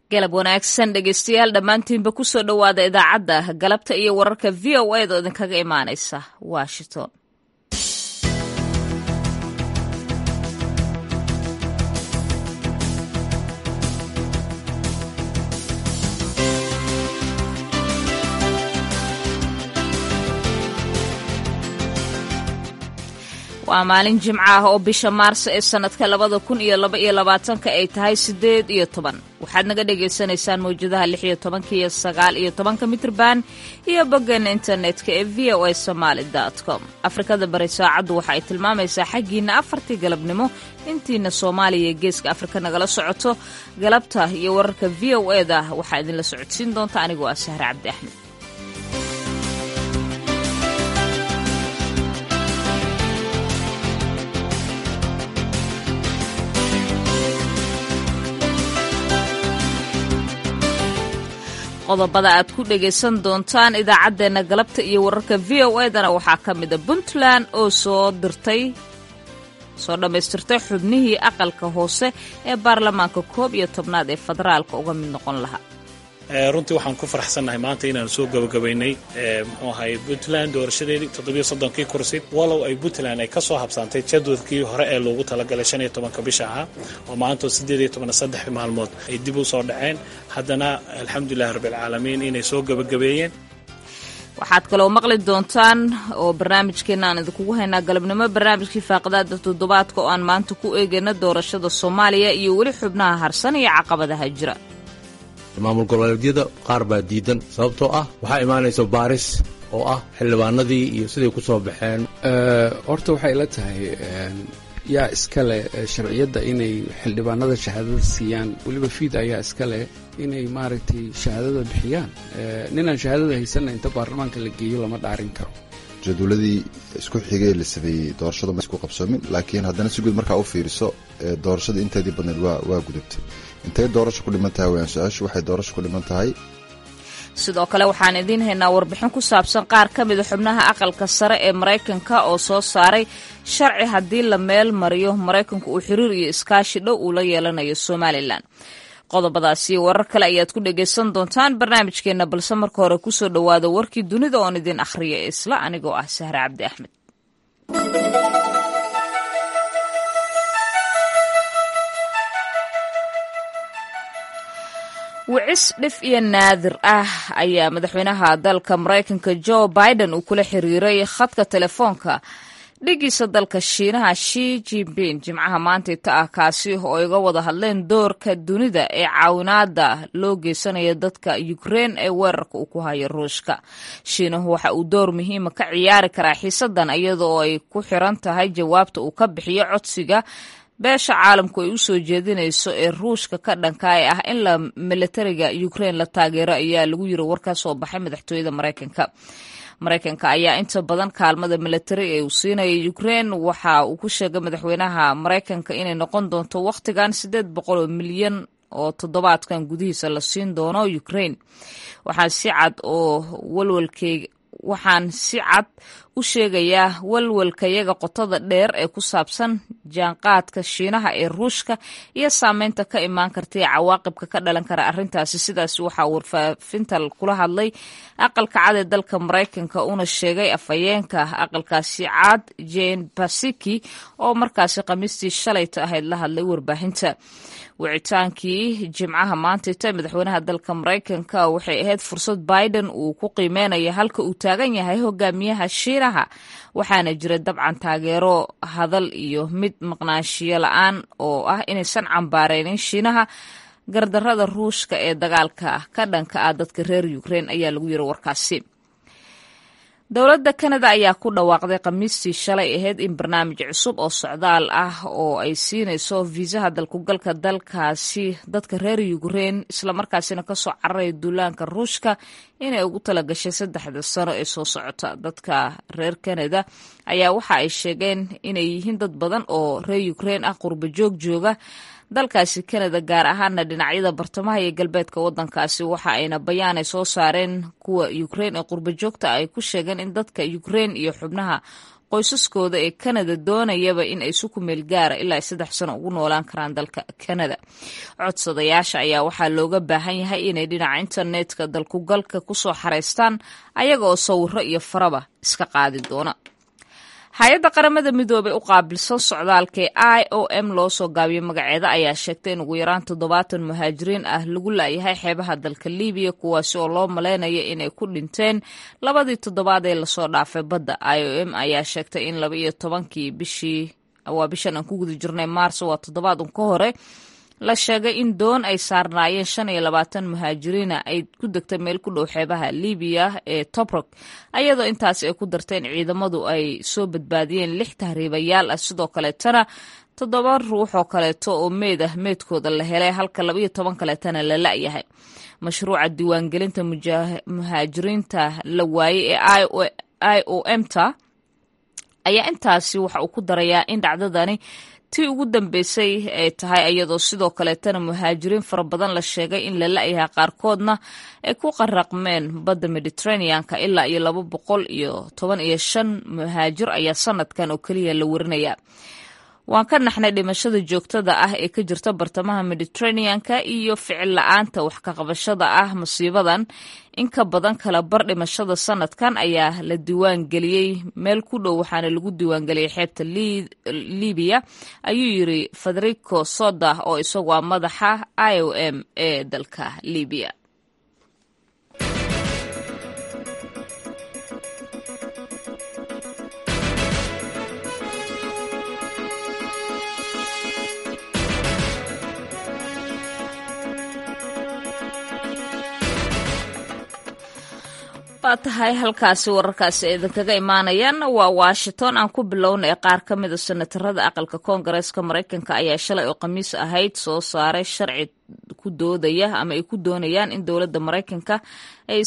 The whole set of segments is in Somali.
galab wanaagsan dhegeystayaal dhammaantiinba kusoo dhowaada idaacadda galabta iyo wararka v o a da idinkaga imaanaysa washington waa maalin jimco ah oo bisha maarso ee sannadka labada kun iyo laba iyo labaatanka ay tahay siddeed iyo toban waxaad naga dhagaysanaysaan mawjadaha lix iyo tobanka iyo sagaal iyo tobanka mitrban iyo boggeena internetka ee v o a somaali dot com afrikada bari saacaddu waxa ay tilmaamaysaa xaggiina afartii galabnimo intiina soomaaliya iyo geeska afrika nagala socoto galabta iyo wararka v o e da waxaa idinla socodsiin doonta anigoo ah sahre cabdi axmed qodobada aad ku dhegaysan doontaan idaacaddeenna galabta iyo wararka v o edana waxaa ka mida puntland oo soo dirtay soo dhammaystirtay xubnihii aqalka hoose ee baarlamaanka koob iyo tobnaad ee federaalka uga mid noqon lahaa runtii waxaan ku faraxsannahay maanta inaan soo gabagabaynay muxuu ahay puntland doorashadeedii toddobiyo soddonkii kursi walow ay puntland ay ka soo habsaantay jadwadkii hore ee loogu talagalay shan iyo tobanka bisha ahaa oo maantoo siddeed iyo toban saddex maalmood ay dib u soo dhaceen haddana alxamdulilahi rabbilcaalamiin inay soo gabagabeeyeen waxaad kaloo maqli doontaan oo barnaamijkeena aan idinkugu haynaa galabnimo barnaamijkii faaqidaada toddobaadka oo aan maanta ku eegayna doorashada soomaaliya iyo weli xubnaha harsan iyo caqabadaha jira maamul goboleedyada qaar baa diidan sababtoo ah waxaa imaanaysa baaris oo ah xildhibaanadii iyo siday ku soo baxeen horta waxay ila tahay yaa iskale sharciyadda inay xildhibaanada shahaadada siiyaan weliba fiid ayaa iskale inay maaragtay shahaadada bixiyaan ninaan shahaadada haysanna inta baarlamaanka la geeyo lama dhaarin karo jadwaladii isku xigay la sameeyey doorashadu ma isku qabsoomin laakiin haddana si guud markaa u fiiriso doorashada inteedii badneed waa waa gudubtay intay doorasho ku dhiman tahay wayaan su-aashu waxay doorasho ku dhiman tahay sidoo kale waxaan idiin haynaa warbixin ku saabsan qaar ka mida xubnaha aqalka sare ee maraykanka oo soo saaray sharci haddii la meel mariyo maraykanku uu xiriir iyo iskaashi dhow uu la yeelanayo somalilan qodobadaasi warar kale ayaad ku dhagaysan doontaan barnaamijkeenna balse marka hore kusoo dhowaada warkii dunida oon idin akhriya isla anigoo ah sahre cabdi axmed wicis dhif iyo naadir ah ayaa madaxweynaha dalka maraykanka jo biden uu kula xiriiray khadka telefoonka dhigiisa dalka shiinaha shi jinping jimcaha maantayta ah kaasi oo iga wada hadleen doorka dunida ee caawinaada loo geysanaya dadka ukrein ee weerarka uu ku hayo ruushka shiinahu waxa uu door muhiima ka ciyaari karaa xiisadan iyada oo ay ku xiran tahay jawaabta uu ka bixiyo codsiga beesha caalamku ay u soo jeedinayso ee ruushka ka dhanka ee ah in la militariga ukrein la taageero ayaa lagu yiri war ka soo baxay madaxtooyada maraykanka maraykanka ayaa inta badan kaalmada militari ee uu siinaya ukrein waxa uu ku sheegay madaxweynaha maraykanka inay noqon doonto wakhtigan siddeed boqol oo milyan oo toddobaadkan gudihiisa la siin doono ukrein waxaa si cad oo walwalkeyga waxaan si cad u sheegayaa walwalkayaga qotada dheer ee ku saabsan jaanqaadka shiinaha ee ruushka iyo saameynta ka imaan karta ee cawaaqibka ka dhalan kara arrintaasi sidaas waxaa warfaafinta kula hadlay aqalka cad ee dalka maraykanka una sheegay afhayeenka aqalkaasi cad jane basiki oo markaasi khamiistii shalayta ahayd la hadlay warbaahinta wicitaankii jimcaha maantayta madaxweynaha dalka maraykanka waxay ahayd fursad biden uu ku qiimeynaya halka uu taagan yahay hogaamiyaha shiinaha waxaana jira dabcan taageero hadal iyo mid maqnaanshiyo la-aan oo ah inaysan cambaareynin shiinaha gardarada ruushka ee dagaalka ka dhanka ah dadka reer ukrein ayaa lagu yiri warkaasi dowladda kanada ayaa ku dhawaaqday khamiistii shalay ahayd in barnaamij cusub oo socdaal ah oo ay siinayso fiisaha dalkugalka dalkaasi dadka reer ukrein islamarkaasina kasoo cararaya duulaanka ruushka inay ugu talagashay saddexda sano ee soo socota dadka reer kanada ayaa waxa ay sheegeen inay yihiin dad badan oo reer ukrein ah qurba joog jooga dalkaasi kanada gaar ahaana dhinacyada bartamaha iyo galbeedka wadankaasi waxa ayna bayaan ay soo saareen kuwa ukrein ee qurba joogta ay ku sheegeen in dadka ukrein iyo xubnaha qoysaskooda ee kanada doonayaba in ay si ku meel gaara ilaa saddex sano ugu noolaan karaan dalka kanada codsadayaasha ayaa waxaa looga baahan yahay inay dhinaca internetka dalkugalka kusoo xareystaan ayaga oo sawiro iyo faraba iska qaadi doona hay-adda qaramada midoobey u qaabilsan socdaalka ee i o m loo soo gaabiyo magaceeda ayaa sheegtay in ugu yaraan toddobaatan muhaajiriin ah lagu laayahay xeebaha dalka libiya kuwaasi oo loo maleynayo inay ku dhinteen labadii toddobaad ee lasoo dhaafay badda i o m ayaa sheegtay in laba iyo tobankii bishii waa bishan aan ku guda jirnay maarso waa toddobaad un ka hore la sheegay in doon ay saarnaayeen shan iyo labaatan muhaajiriina ay ku degtay meel ku dhow xeebaha libiya ee tobrok ayadoo intaasi ay ku darteen ciidamadu ay soo badbaadiyeen lix tahriibayaal ah sidoo kaleetana toddoba ruux oo kaleeto oo meed ah meedkooda la helay halka labaiyo toban kaleetana la la'yahay mashruuca diiwaangelinta muhaajiriinta la waayey ee i o m ta ayaa intaasi waxa uu ku darayaa in dhacdadani tii ugu dambeysay ay tahay iyadoo sidoo kaleetana muhaajiriin fara badan la sheegay in la la'yahay qaarkoodna ay ku qaraqmeen badda mediterraneanka ilaa iyo laba boqol iyo toban iyo shan muhaajir ayaa sanadkan oo keliya la warinaya waan ka naxnay dhimashada joogtada ah ee ka jirta bartamaha mediterraneanka iyo ficil la-aanta wax ka qabashada ah musiibadan in ka badan kala bar dhimashada sanadkan ayaa la diiwaan geliyey meel ku dhow waxaana lagu diiwaangeliyey xeebta libiya ayuu yiri federico soda oo isagu ah madaxa i o m ee dalka libiya waa tahay halkaasi wararkaasi idinkaga imaanayaan waa washington aan ku bilowna ee qaar ka mida senatarada aqalka koongareeska maraykanka ayaa shalay oo khamiis ahayd soo saaray sharci ku doodaya ama ay ku doonayaan in dowladda maraykanka ay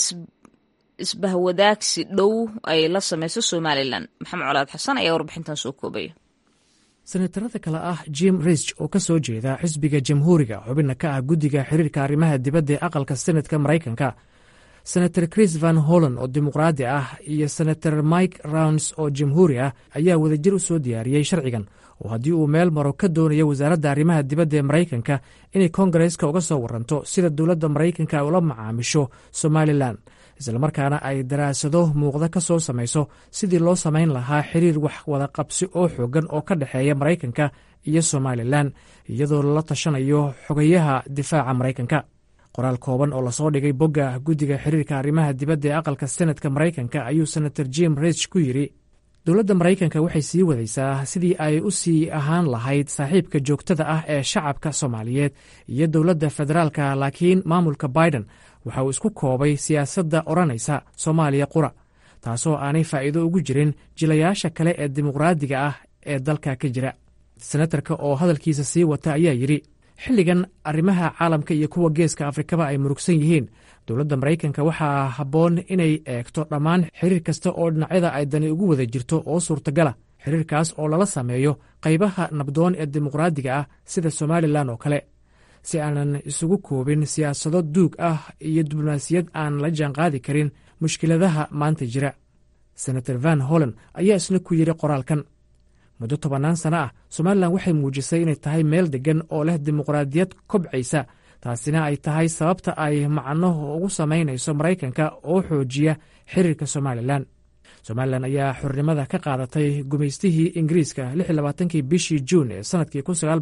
isbahwadaagsi dhow ay la sameyso somalilan maxamed colaad xasan ayaa warbixintan soo koobaya senatarada kale ah jim risch oo ka soo jeeda xisbiga jamhuuriga xubinna ka ah guddiga xiriirka arrimaha dibadda ee aqalka senatka maraykanka senator chris van holland oo dimuqraadi ah iyo senator mike rounds oo jamhuuri ah ayaa wadajir u soo diyaariyey sharcigan oo haddii uu meel maro ka doonayo wasaaradda arrimaha dibadda ee maraykanka inay koongareeska uga soo waranto sida dowladda maraykanka ay ula macaamisho somalilan islamarkaana ay daraasado muuqda ka soo samayso sidii loo samayn lahaa xiriir wax wada qabsi oo xoogan oo ka dhexeeya maraykanka iyo somalilan iyadoo lala tashanayo xogayaha difaaca maraykanka qoraal kooban oo lasoo dhigay bogga guddiga xiriirka arrimaha dibadda ee aqalka senatka maraykanka ayuu senator jim rich ku yidhi dowladda maraykanka waxay sii wadaysaa sidii ay u sii ahaan lahayd saaxiibka joogtada ah ee shacabka soomaaliyeed iyo dowladda federaalka laakiin maamulka biden waxa uu isku koobay siyaasadda odhanaysa soomaaliya qura taasoo aanay faa'iido ugu jirin jilayaasha kale ee dimuqraadiga ah ee dalka ka jira senatarka oo hadalkiisa sii wata ayaa yidhi xilligan arrimaha caalamka iyo kuwa geeska afrikaba ay murugsan yihiin dowladda maraykanka waxaa habboon inay eegto dhammaan xiriir kasta oo dhinacyada ay dani ugu wada jirto oo suurtagala xiriirkaas oo lala sameeyo qaybaha nabdoon ee dimuqraadiga ah sida somalilan oo kale si aanan isugu koobin siyaasado duug ah iyo diblomaasiyad aan la jaanqaadi karin mushkiladaha maanta jira senator van holland ayaa isna ku yidhi qoraalkan muddo tobannaan sano ah somalilan waxay muujisay inay tahay meel deggan oo leh dimuqraadiyad kobcaysa taasina ay tahay sababta ay macno ugu samaynayso maraykanka oo xoojiya xiriirka somalilan somalilan ayaa xornimada ka qaadatay gumaystihii ingiriiska kii bishii juun ee sannadkii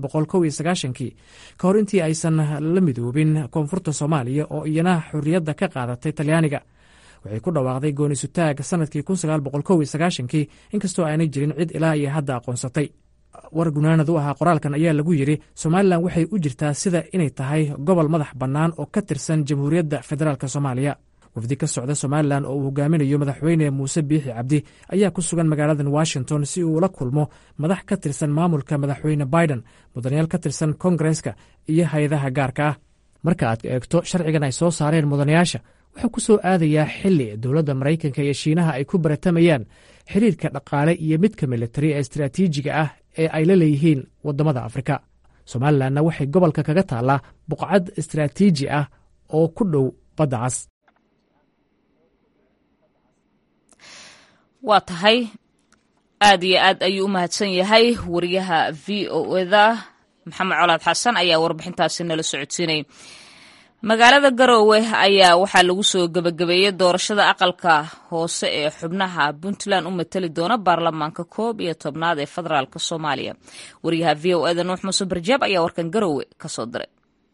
kii ka hor intii aysan la midoobin koonfurta soomaaliya oo iyana xorriyadda ka qaadatay talyaaniga waxay ku dhawaaqday goonisutaag sannadkii kii inkastoo aanay jirin cid ilaa iyo hadda aqoonsatay war gunaanad u ahaa qoraalkan ayaa lagu yidhi somalilan waxay u jirtaa sida inay tahay gobol madax bannaan oo ka tirsan jamhuuriyadda federaalk soomaaliya wafdi ka socda somalilan oo uu hogaaminayo madaxweyne muuse biixi cabdi ayaa ku sugan magaaladan washington si uu ula kulmo madax ka tirsan maamulka madaxweyne biden mudanayaal ka tirsan kongareska iyo hay-adaha gaarka ah marka aad eegto sharcigan ay soo saareen mudanayaasha wuxuu ku soo aadayaa xili dowladda maraykanka iyo shiinaha ay ku baratamayaan xiriirka dhaqaale iyo midka militari ee istaraatiijiga ah ee ay la leeyihiin waddamada afrika somalilanna waxay gobolka kaga taallaa buqcad istaraatiiji ah oo ku dhow badda cas waa tahay aad iyo aad ayuu u mahadsan yahay wariyaha v o eda maxamed colaad xasan ayaa warbixintaasi nala socodsiinay magaalada garoowe ayaa waxaa lagu soo gebagabeeyey doorashada aqalka hoose ee xubnaha puntland u matali doona baarlamaanka koob iyo tobnaad ee federaalk soomaaliya wariyaha v o eda nuux muuse barjaab ayaa warkan garoowe kasoo diray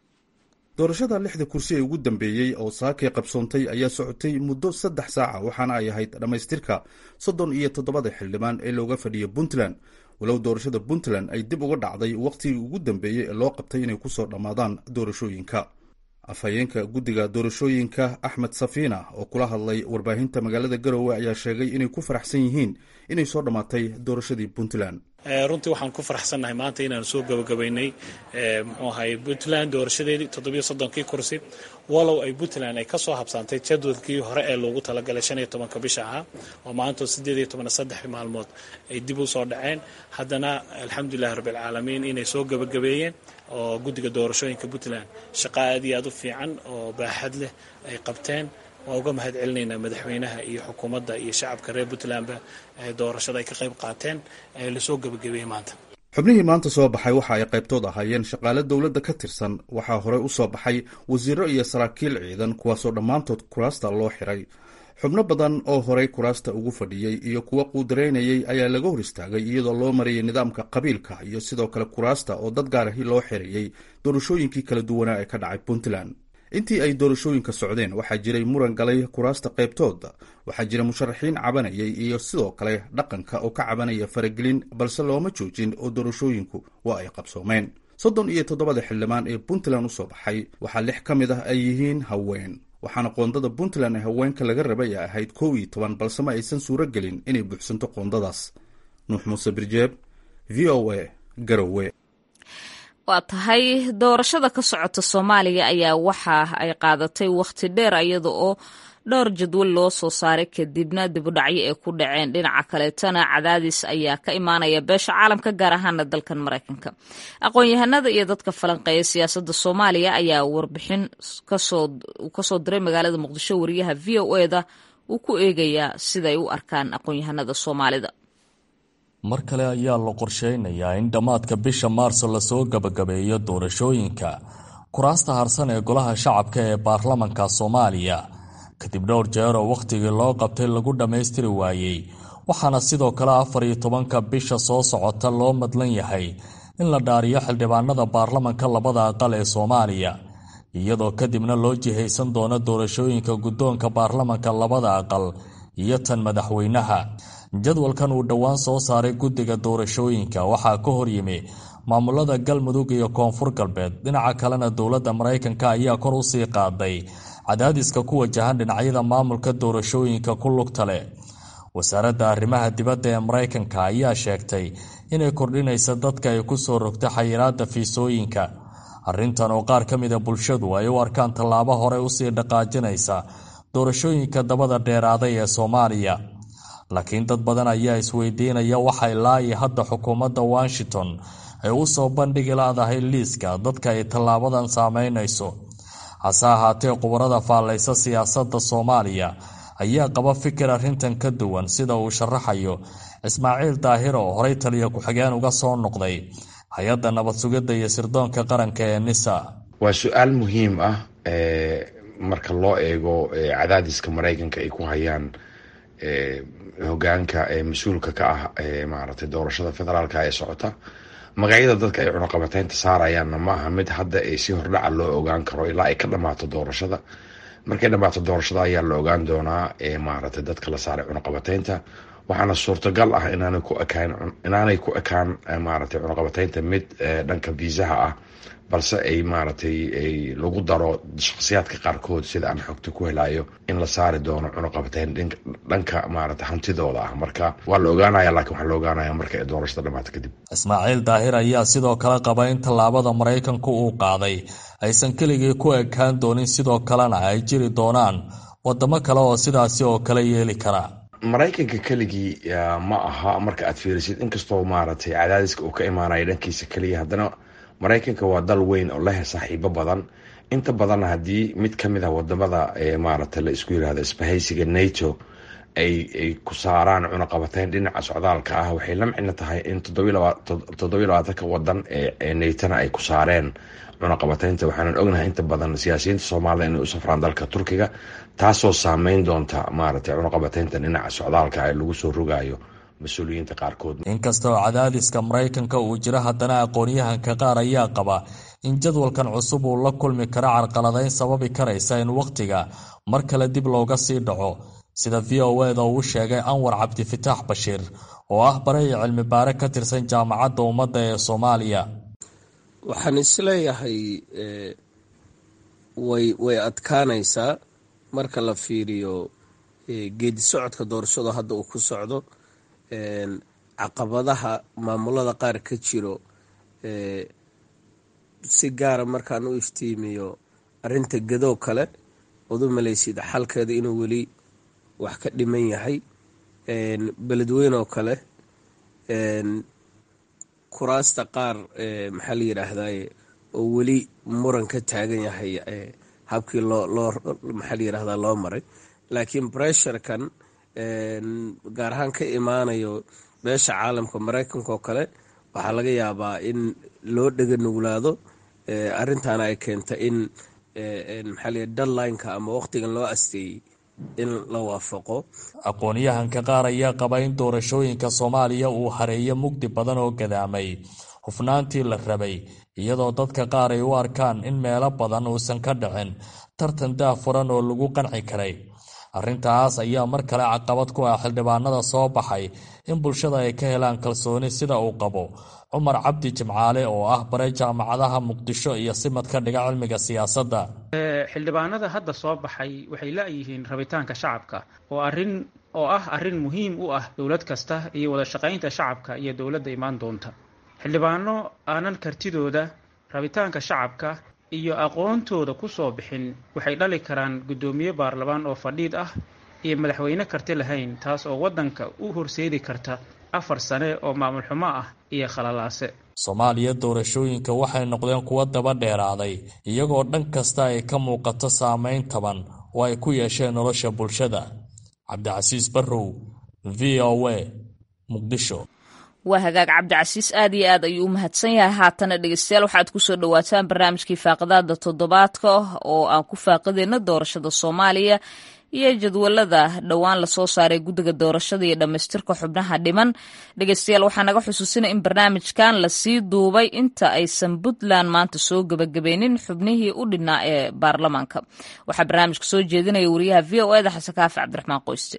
doorashada lixda kursi ee ugu dambeeyey oo saakay qabsoontay ayaa socotay muddo saddex saaca waxaana ay ahayd dhammaystirka soddon iyo toddobada xildhibaan ee looga fadhiya puntland walow doorashada puntland ay dib uga dhacday wakhtigii ugu dambeeyey ee loo qabtay inay kusoo dhammaadaan doorashooyinka afhayeenka guddiga doorashooyinka axmed safiina oo kula hadlay warbaahinta magaalada garowe ayaa sheegay inay ku faraxsan yihiin inay soo dhammaatay doorashadii puntland runtii waxaan ku faraxsannahay maanta inaan soo gabagabaynay muxuu ahay puntland doorashadeedii toddobiyo soddonkii kursi walow ay puntland ay kasoo habsaantay jadwadkii hore ee loogu talagalay shan iyo tobanka bisha ahaa oo maanta sideed iyo toban saddex maalmood ay dib u soo dhaceen haddana alxamdulilahi rabbilcaalamiin inay soo gabagabeeyeen oo guddiga doorashooyinka puntland shaqo aad iyo aad u fiican oo baaxad leh ay qabteen waa uga mahad celinaynaa madaxweynaha iyo xukuumadda iyo shacabka reer puntlandba doorashada ay ka qayb qaateen ee lasoo gebagabeeyey maanta xubnihii maanta soo baxay waxa ay qaybtood ahaayeen shaqaale dowladda ka tirsan waxaa horey u soo baxay wasiiro iyo saraakiil ciidan kuwaasoo dhammaantood kuraasta loo xiray xubno badan oo horey kuraasta ugu fadhiyey iyo kuwa quudaraynayay ayaa laga hor istaagay iyadoo loo marayay nidaamka qabiilka iyo sidoo kale kuraasta oo dad gaarahi loo xirayey doorashooyinkii kala duwanaa ee ka dhacay puntland intii ay doorashooyinka socdeen waxaa jiray muran galay kuraasta qaybtooda waxaa jira musharaxiin cabanayay iyo sidoo kale dhaqanka oo ka cabanaya faragelin balse looma joojin oo doorashooyinku waa ay qabsoomeen soddon iyo toddobada xildhibaan ee puntland usoo baxay waxaa lix ka mid ah ay yihiin haween waxaana qoondada puntland ee haweenka laga rabay ay ahayd kow iyo toban balse ma aysan suuro gelin inay buuxsanto qoondadaas nuux muuse birjeeb v o a garowe waa tahay doorashada ka socota soomaaliya ayaa waxa ay qaadatay wakhti dheer iyada oo dhowr jadwal loo soo saaray kadibna dibudhacyo ay ku dhaceen dhinaca kaleetana cadaadis ayaa ka imaanaya beesha caalamka gaar ahaana dalkan maraykanka aqoon-yahanada iyo dadka falanqeeya siyaasadda soomaaliya ayaa warbixin kasoo diray magaalada muqdisho wariyaha v o eda uu ku eegayaa siday u arkaan aqoon-yahanada soomaalida mar kale ayaa la qorsheynayaa in dhammaadka bisha maarso lasoo gabagabeeyo doorashooyinka kuraasta harsan ee golaha shacabka ee baarlamanka soomaaliya kadib dhowr jeer oo wakhtigii loo qabtay lagu dhammaystiri waayey waxaana sidoo kale afar iyo tobanka bisha soo socota loo madlan yahay in la dhaariyo xildhibaanada baarlamanka labada aqal ee soomaaliya iyadoo kadibna loo jihaysan doono doorashooyinka guddoonka baarlamanka labada aqal iyo tan madaxweynaha jadwalkan uu dhowaan soo saaray guddiga doorashooyinka waxaa ka horyimi maamulada galmudug iyo koonfur galbeed dhinaca kalena dowladda maraykanka ayaa kor u sii qaaday cadaadiska ku wajahan dhinacyada maamulka doorashooyinka ku lugta leh wasaaradda arrimaha dibadda ee maraykanka ayaa sheegtay inay kordhinaysa dadka ay ku soo rogtay xayiraadda fiisooyinka arrintan oo qaar ka mida bulshadu ay u arkaan tallaabo hore usii dhaqaajinaysa doorashooyinka dabada dheeraaday ee soomaaliya laakiin dad badan ayaa isweydiinaya waxay laayi hadda xukuumadda washington ay u soo bandhigi laadahay liiska dadka ay tallaabadan saameynayso hase ahaatee qubarada faallaysa siyaasadda soomaaliya ayaa qaba fikir arrintan ka duwan sida uu sharaxayo ismaaciil daahir oo horey taliya ku-xigeen uga soo noqday hay-adda nabad sugidda iyo sirdoonka qaranka ee nisa waa su-aal muhiim ah marka loo eego cadaadiska maraykanka ay ku hayaan hogaanka mas-uulka ka ah maaragtay doorashada federaalka ee socota magacyada dadka ay cunuqabateynta saarayaanna maaha mid hadda si hordhaca loo ogaan karo ilaa ay ka dhamaato doorashada markay dhamaato doorashada ayaa la ogaan doonaa maaragtay dadka la saaray cunuqabateynta waxaana suurtagal ah inaanay ku ekaan inaanay ku ekaan maaragtay cunuqabateynta mid dhanka viisaha ah balse ay maaragtay lagu daro shakhsiyaadka qaarkood sida aan xogta ku helayo in la saari doono cunuqabateyn dhanka maaragtay hantidooda ah marka waa la ogaanaya laakiin waxaa la ogaanaya marka ay doorashada dhamaato kadib ismaaciil daahir ayaa sidoo kale qaba in tallaabada maraykanku uu qaaday aysan keligii ku ekaan doonin sidoo kalena ay jiri doonaan wadamo kale oo sidaasi oo kale yeeli kara maraykanka keligii ma aha marka aad fiirisid inkastoo maaragtay cadaadiska uu ka imaanayo dhankiisa keliya haddana maraykanka waa dal weyn oo leh saaxiibo badan inta badanna haddii mid ka mid ah wadamada maaragtay la isku yirahdo isbahaysiga nato ay ay ku saaraan cunaqabateyn dhinaca socdaalka ah waxay la micno tahay in toddobiyo labaatanka wadan ee neytana ay ku saareen cunaqabateynta waxaanan ognahay inta badan siyaasiyiinta soomaalida inay u safraan dalka turkiga taasoo saameyn doonta maaragtay cunaqabateynta dhinaca socdaalka ee lagu soo rogayo mas-uuliyiinta qaarkood inkastoo cadaadiska maraykanka uu jiro haddana aqoon-yahanka qaar ayaa qaba in jadwalkan cusub uu la kulmi karo carqaladeyn sababi karaysa in wakhtiga mar kale dib looga sii dhaco sida v o eda uu sheegay anwar cabdifitaax bashiir oo ah baray cilmi baare ka tirsan jaamacadda ummadda ee soomaaliya waxaan isleeyahay way way adkaanaysaa marka la fiiriyo geedi socodka doorashada hadda uu ku socdo caqabadaha maamulada qaar ka jiro si gaara markaan u iftiimiyo arinta gadoo kale ood u malaysid xalkeeda inuu weli wax ka dhiman yahay beledweyn oo kale kuraasta qaar maxaa la yidhaahdaye oo weli muran ka taagan yahay habkii loo loo maxaa la yidhahdaa loo maray laakiin bressurekan gaar ahaan ka imaanayo beesha caalamka maraykanka oo kale waxaa laga yaabaa in loo dhega nuglaado arrintaana ay keenta in maxaa la deadlineka ama waqtigan loo asteeyey in la waafaqo aqoon-yahanka qaar ayaa qaba in doorashooyinka soomaaliya uu hareeyo mugdi badan oo gadaamay hufnaantii la rabay iyadoo dadka qaar ay u arkaan in meelo badan uusan ka dhicin tartan daafuran oo lagu qanci karay arrintaas ayaa mar kale caqabad ku ah xildhibaanada soo baxay in bulshada ay ka helaan kalsooni sida uu qabo cumar cabdi jimcaale oo ah bare jaamacadaha muqdisho iyo simad ka dhiga cilmiga siyaasadda xildhibaanada hadda soo baxay waxay la-yihiin rabitaanka shacabka oo arin oo ah arrin muhiim u ah dowlad kasta iyo wada shaqaynta shacabka iyo dowladda imaan doonta xildhibaano aanan kartidooda rabitaanka shacabka iyo aqoontooda ku soo bixin waxay dhali karaan guddoomiye baarlamaan oo fadhiid ah iyo madaxweyne karti lahayn taas oo waddanka u horseedi karta afar sane oo maamul xumo ah iyo khalalaase soomaaliya doorashooyinka waxay noqdeen kuwo daba dheeraaday iyagoo dhan kasta ay ka muuqato saameyn taban oo ay ku yeesheen nolosha bulshada cabdicasiis barrow v o a muqdisho waa hagaag cabdicasiis aad iyo aad ayuu u mahadsan yahay haatana dhegeystayaal waxaad kusoo dhawaataan barnaamijkii faaqidaada toddobaadka oo aan ku faaqideyno doorashada soomaaliya iyo jadwalada dhowaan lasoo saaray guddiga doorashada iyo dhammaystirka xubnaha dhiman dhegeystayaal waxaa naga xusuusina in barnaamijkan lasii duubay inta aysan puntland maanta soo gebagabeynin xubnihii u dhinaa ee baarlamaanka waxaa barnaamijka soo jeedinaya wariyaha v o eda xasan kaafi cabdiraxmaan qoyste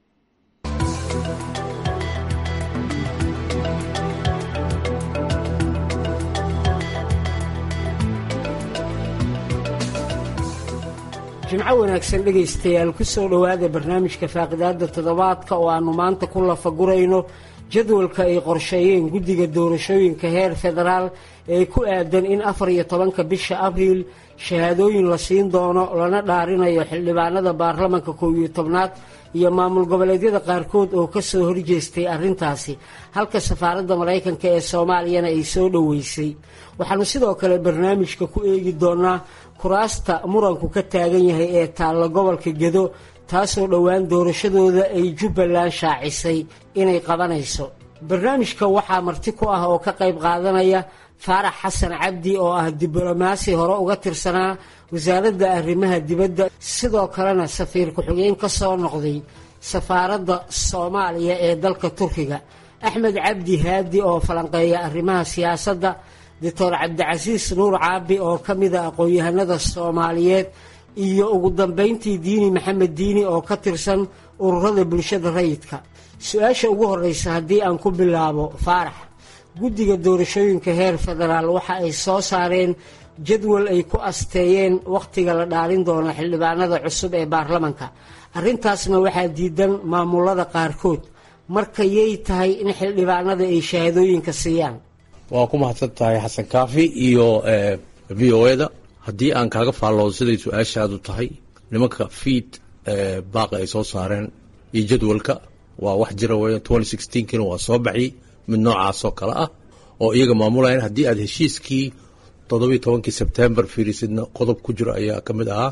jimco wanaagsan dhegaystayaal ku soo dhowaada barnaamijka faaqidaada toddobaadka oo aannu maanta ku lafagurayno jadwalka ay qorsheeyeen guddiga doorashooyinka heer federaal ee ku aadan in afar iyo tobanka bisha abriil shahaadooyin la siin doono lana dhaarinayo xildhibaanada baarlamanka kow iyo tobnaad iyo maamul goboleedyada qaarkood oo ka soo horjeestay arrintaasi halka safaaradda maraykanka ee soomaaliyana ay soo dhoweysay waxaannu sidoo kale barnaamijka ku eegi doonaa kuraasta muranku ka taagan yahay ee taalla gobolka gedo taasoo dhowaan doorashadooda ay jubbaland shaacisay inay qabanayso barnaamijka waxaa marti ku ah oo ka qayb qaadanaya faarax xasan cabdi oo ah diblomaasi hore uga tirsanaa wasaaradda arrimaha dibadda sidoo kalena safiir ku-xigeen ka soo noqday safaaradda soomaaliya ee dalka turkiga axmed cabdi haadi oo falanqeeya arrimaha siyaasadda doctor cabdicasiis nuur caabi oo ka mida aqoon-yahanada soomaaliyeed iyo ugu dambeyntii diini maxamed diini oo ka tirsan ururada bulshada rayidka su-aasha ugu horeysa haddii aan ku bilaabo faarax guddiga doorashooyinka heer federaal waxa ay soo saareen jadwal ay ku asteeyeen wakhtiga la dhaalin doono xildhibaanada cusub ee baarlamanka arrintaasna waxaa diidan maamulada qaarkood marka yay tahay in xildhibaanada ay shahaadooyinka siiyaan waa ku mahadsan tahay xasan kaafi iyo v o eda haddii aan kaaga faalloodo siday su-aashaadu tahay nimanka fiid baaqi ay soo saareen iyo jadwalka waa wax jira weya twenty sixteenkina waa soo baxiyey mid noocaasoo kale ah oo iyaga maamulayan haddii aad heshiiskii toddobiyo tobankii sebtembar fiirisidna qodob ku jiro ayaa ka mid ahaa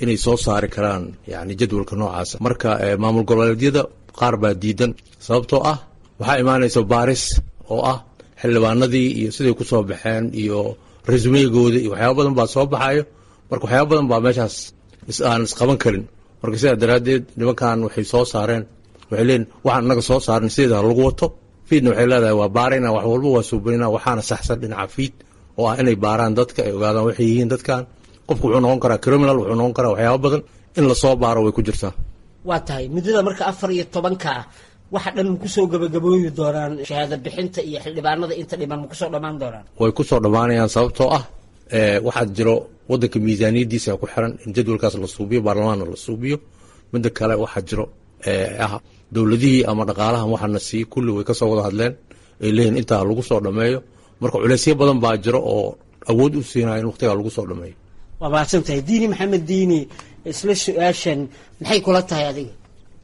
inay soo saari karaan yani jadwalka noocaasa marka maamul goboleedyada qaar baa diidan sababtoo ah waxaa imaanaysa baaris oo ah xildhibaanadii iyo siday ku soo baxeen iyo resumeygooda iyo waxyaaba badan baa soo baxayo marka waxyaaba badan baa meeshaas aan isqaban karin marka sidaa daraaddeed nimankan waxay soo saareen waxay leeyiin waxaan inaga soo saarin sideeda lagu wato fiidna waxay leedahay waa baarayna wax walba waa suubaynaa waxaana saxsan dhinaca fiid oo ah inay baaraan dadka ay ogaadaan waxay yihiin dadkan qofku wuxuu noqon karaa criminal wuxuu noqon karaa waxyaaba badan in lasoo baaro way ku jirtaa waa tahay muddada marka afar iyo tobanka ah waxa dhan kusoo gabagabooyi doonaan shahaado bixinta iyo xildhibaanada inta dhiman ma kusoo dhammaan doonaan way kusoo dhammaanayaan sababtoo ah waxaa jiro wadanka miisaaniyadiisa ku xiran in jadwalkaas la suubiyo baarlamaanna la suubiyo midda kale waxaa jiro ah dowladihii ama dhaqaalahan waxaana sii kulli way kasoo wada hadleen ay leeyihin intaa lagu soo dhammeeyo marka culeysyo badan baa jiro oo awood u siinaya in waqtigaa lagu soo dhammeeyo waa mahadsan tahay diini maxamed diini isla su-aashan maxay kula tahay adiga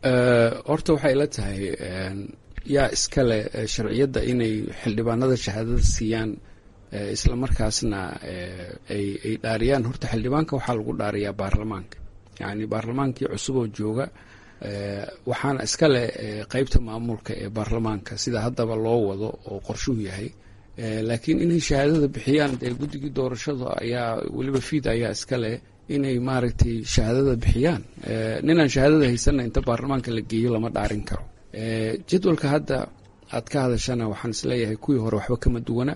horta waxay la tahay yaa iskale sharciyadda inay xildhibaanada shahaadada siiyaan isla markaasna ay ay dhaariyaan horta xildhibaanka waxaa lagu dhaariyaa baarlamaanka yacni baarlamaankii cusub oo jooga waxaana iskale qeybta maamulka ee baarlamaanka sida haddaba loo wado oo qorshuhu yahay laakiin inay shahaadada bixiyaan dee guddigii doorashada ayaa weliba fiid ayaa iskale inay maaragtay shahaadada bixiyaan ninaan shahaadada haysanna inta baarlamaanka la geeyo lama dhaarin karo jadwalka hadda aad ka hadashana waxaan isleeyahay kuwii hore waxba kama duwana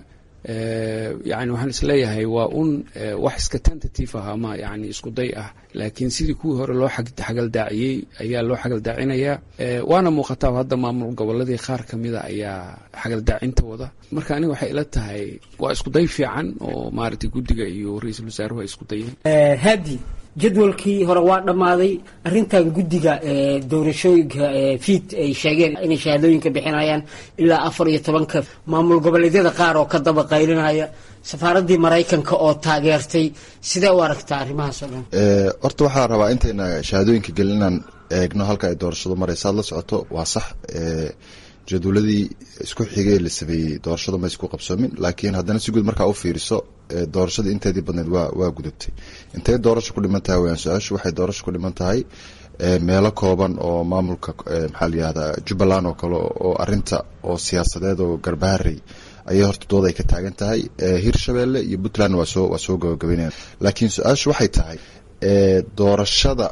yani waxaan isleeyahay waa un wax iska tentative ah ama yani isku day ah laakiin sidii kuwii hore loo xagaldaaciyey ayaa loo xagaldaacinayaa waana muuqataa hadda maamul goboladii qaar kamida ayaa xagaldaacinta wada marka aniga waxay ila tahay waa isku day fiican oo maaragtay guddiga iyo ra-iisul wasaaruhu ay isku dayeen hadi jadwalkii hore waa dhammaaday arrintan guddiga doorashooyinka fiid ay sheegeen inay shahaadooyinka bixinayaan ilaa afar iyo tobanka maamul goboleedyada qaar oo ka daba qaylinaya safaaraddii maraykanka oo taageertay sidee u aragtaa arrimahaas oo dhan horta waxaa rabaa intayna shahaadooyinka gelin inaan eegno halka ay doorashadu maraysa ad la socoto waa sax jadwaladii isku xigay la sameeyey doorashada ma isku qabsoomin laakiin haddana si guud markaa u fiiriso doorashada inteedii badneed waa waa gudubtay intay doorasho ku dhiman tahay wayaan su-aashu waxay doorasho ku dhiman tahay meelo kooban oo maamulka maxaa la yihahdaa jubbaland oo kale oo arinta oo siyaasadeed oo garbaharey ayay horta dooda ay ka taagan tahay hirshabeelle iyo puntland waa soo waa soo gabagabeynayaan laakiin su-aashu waxay tahay doorashada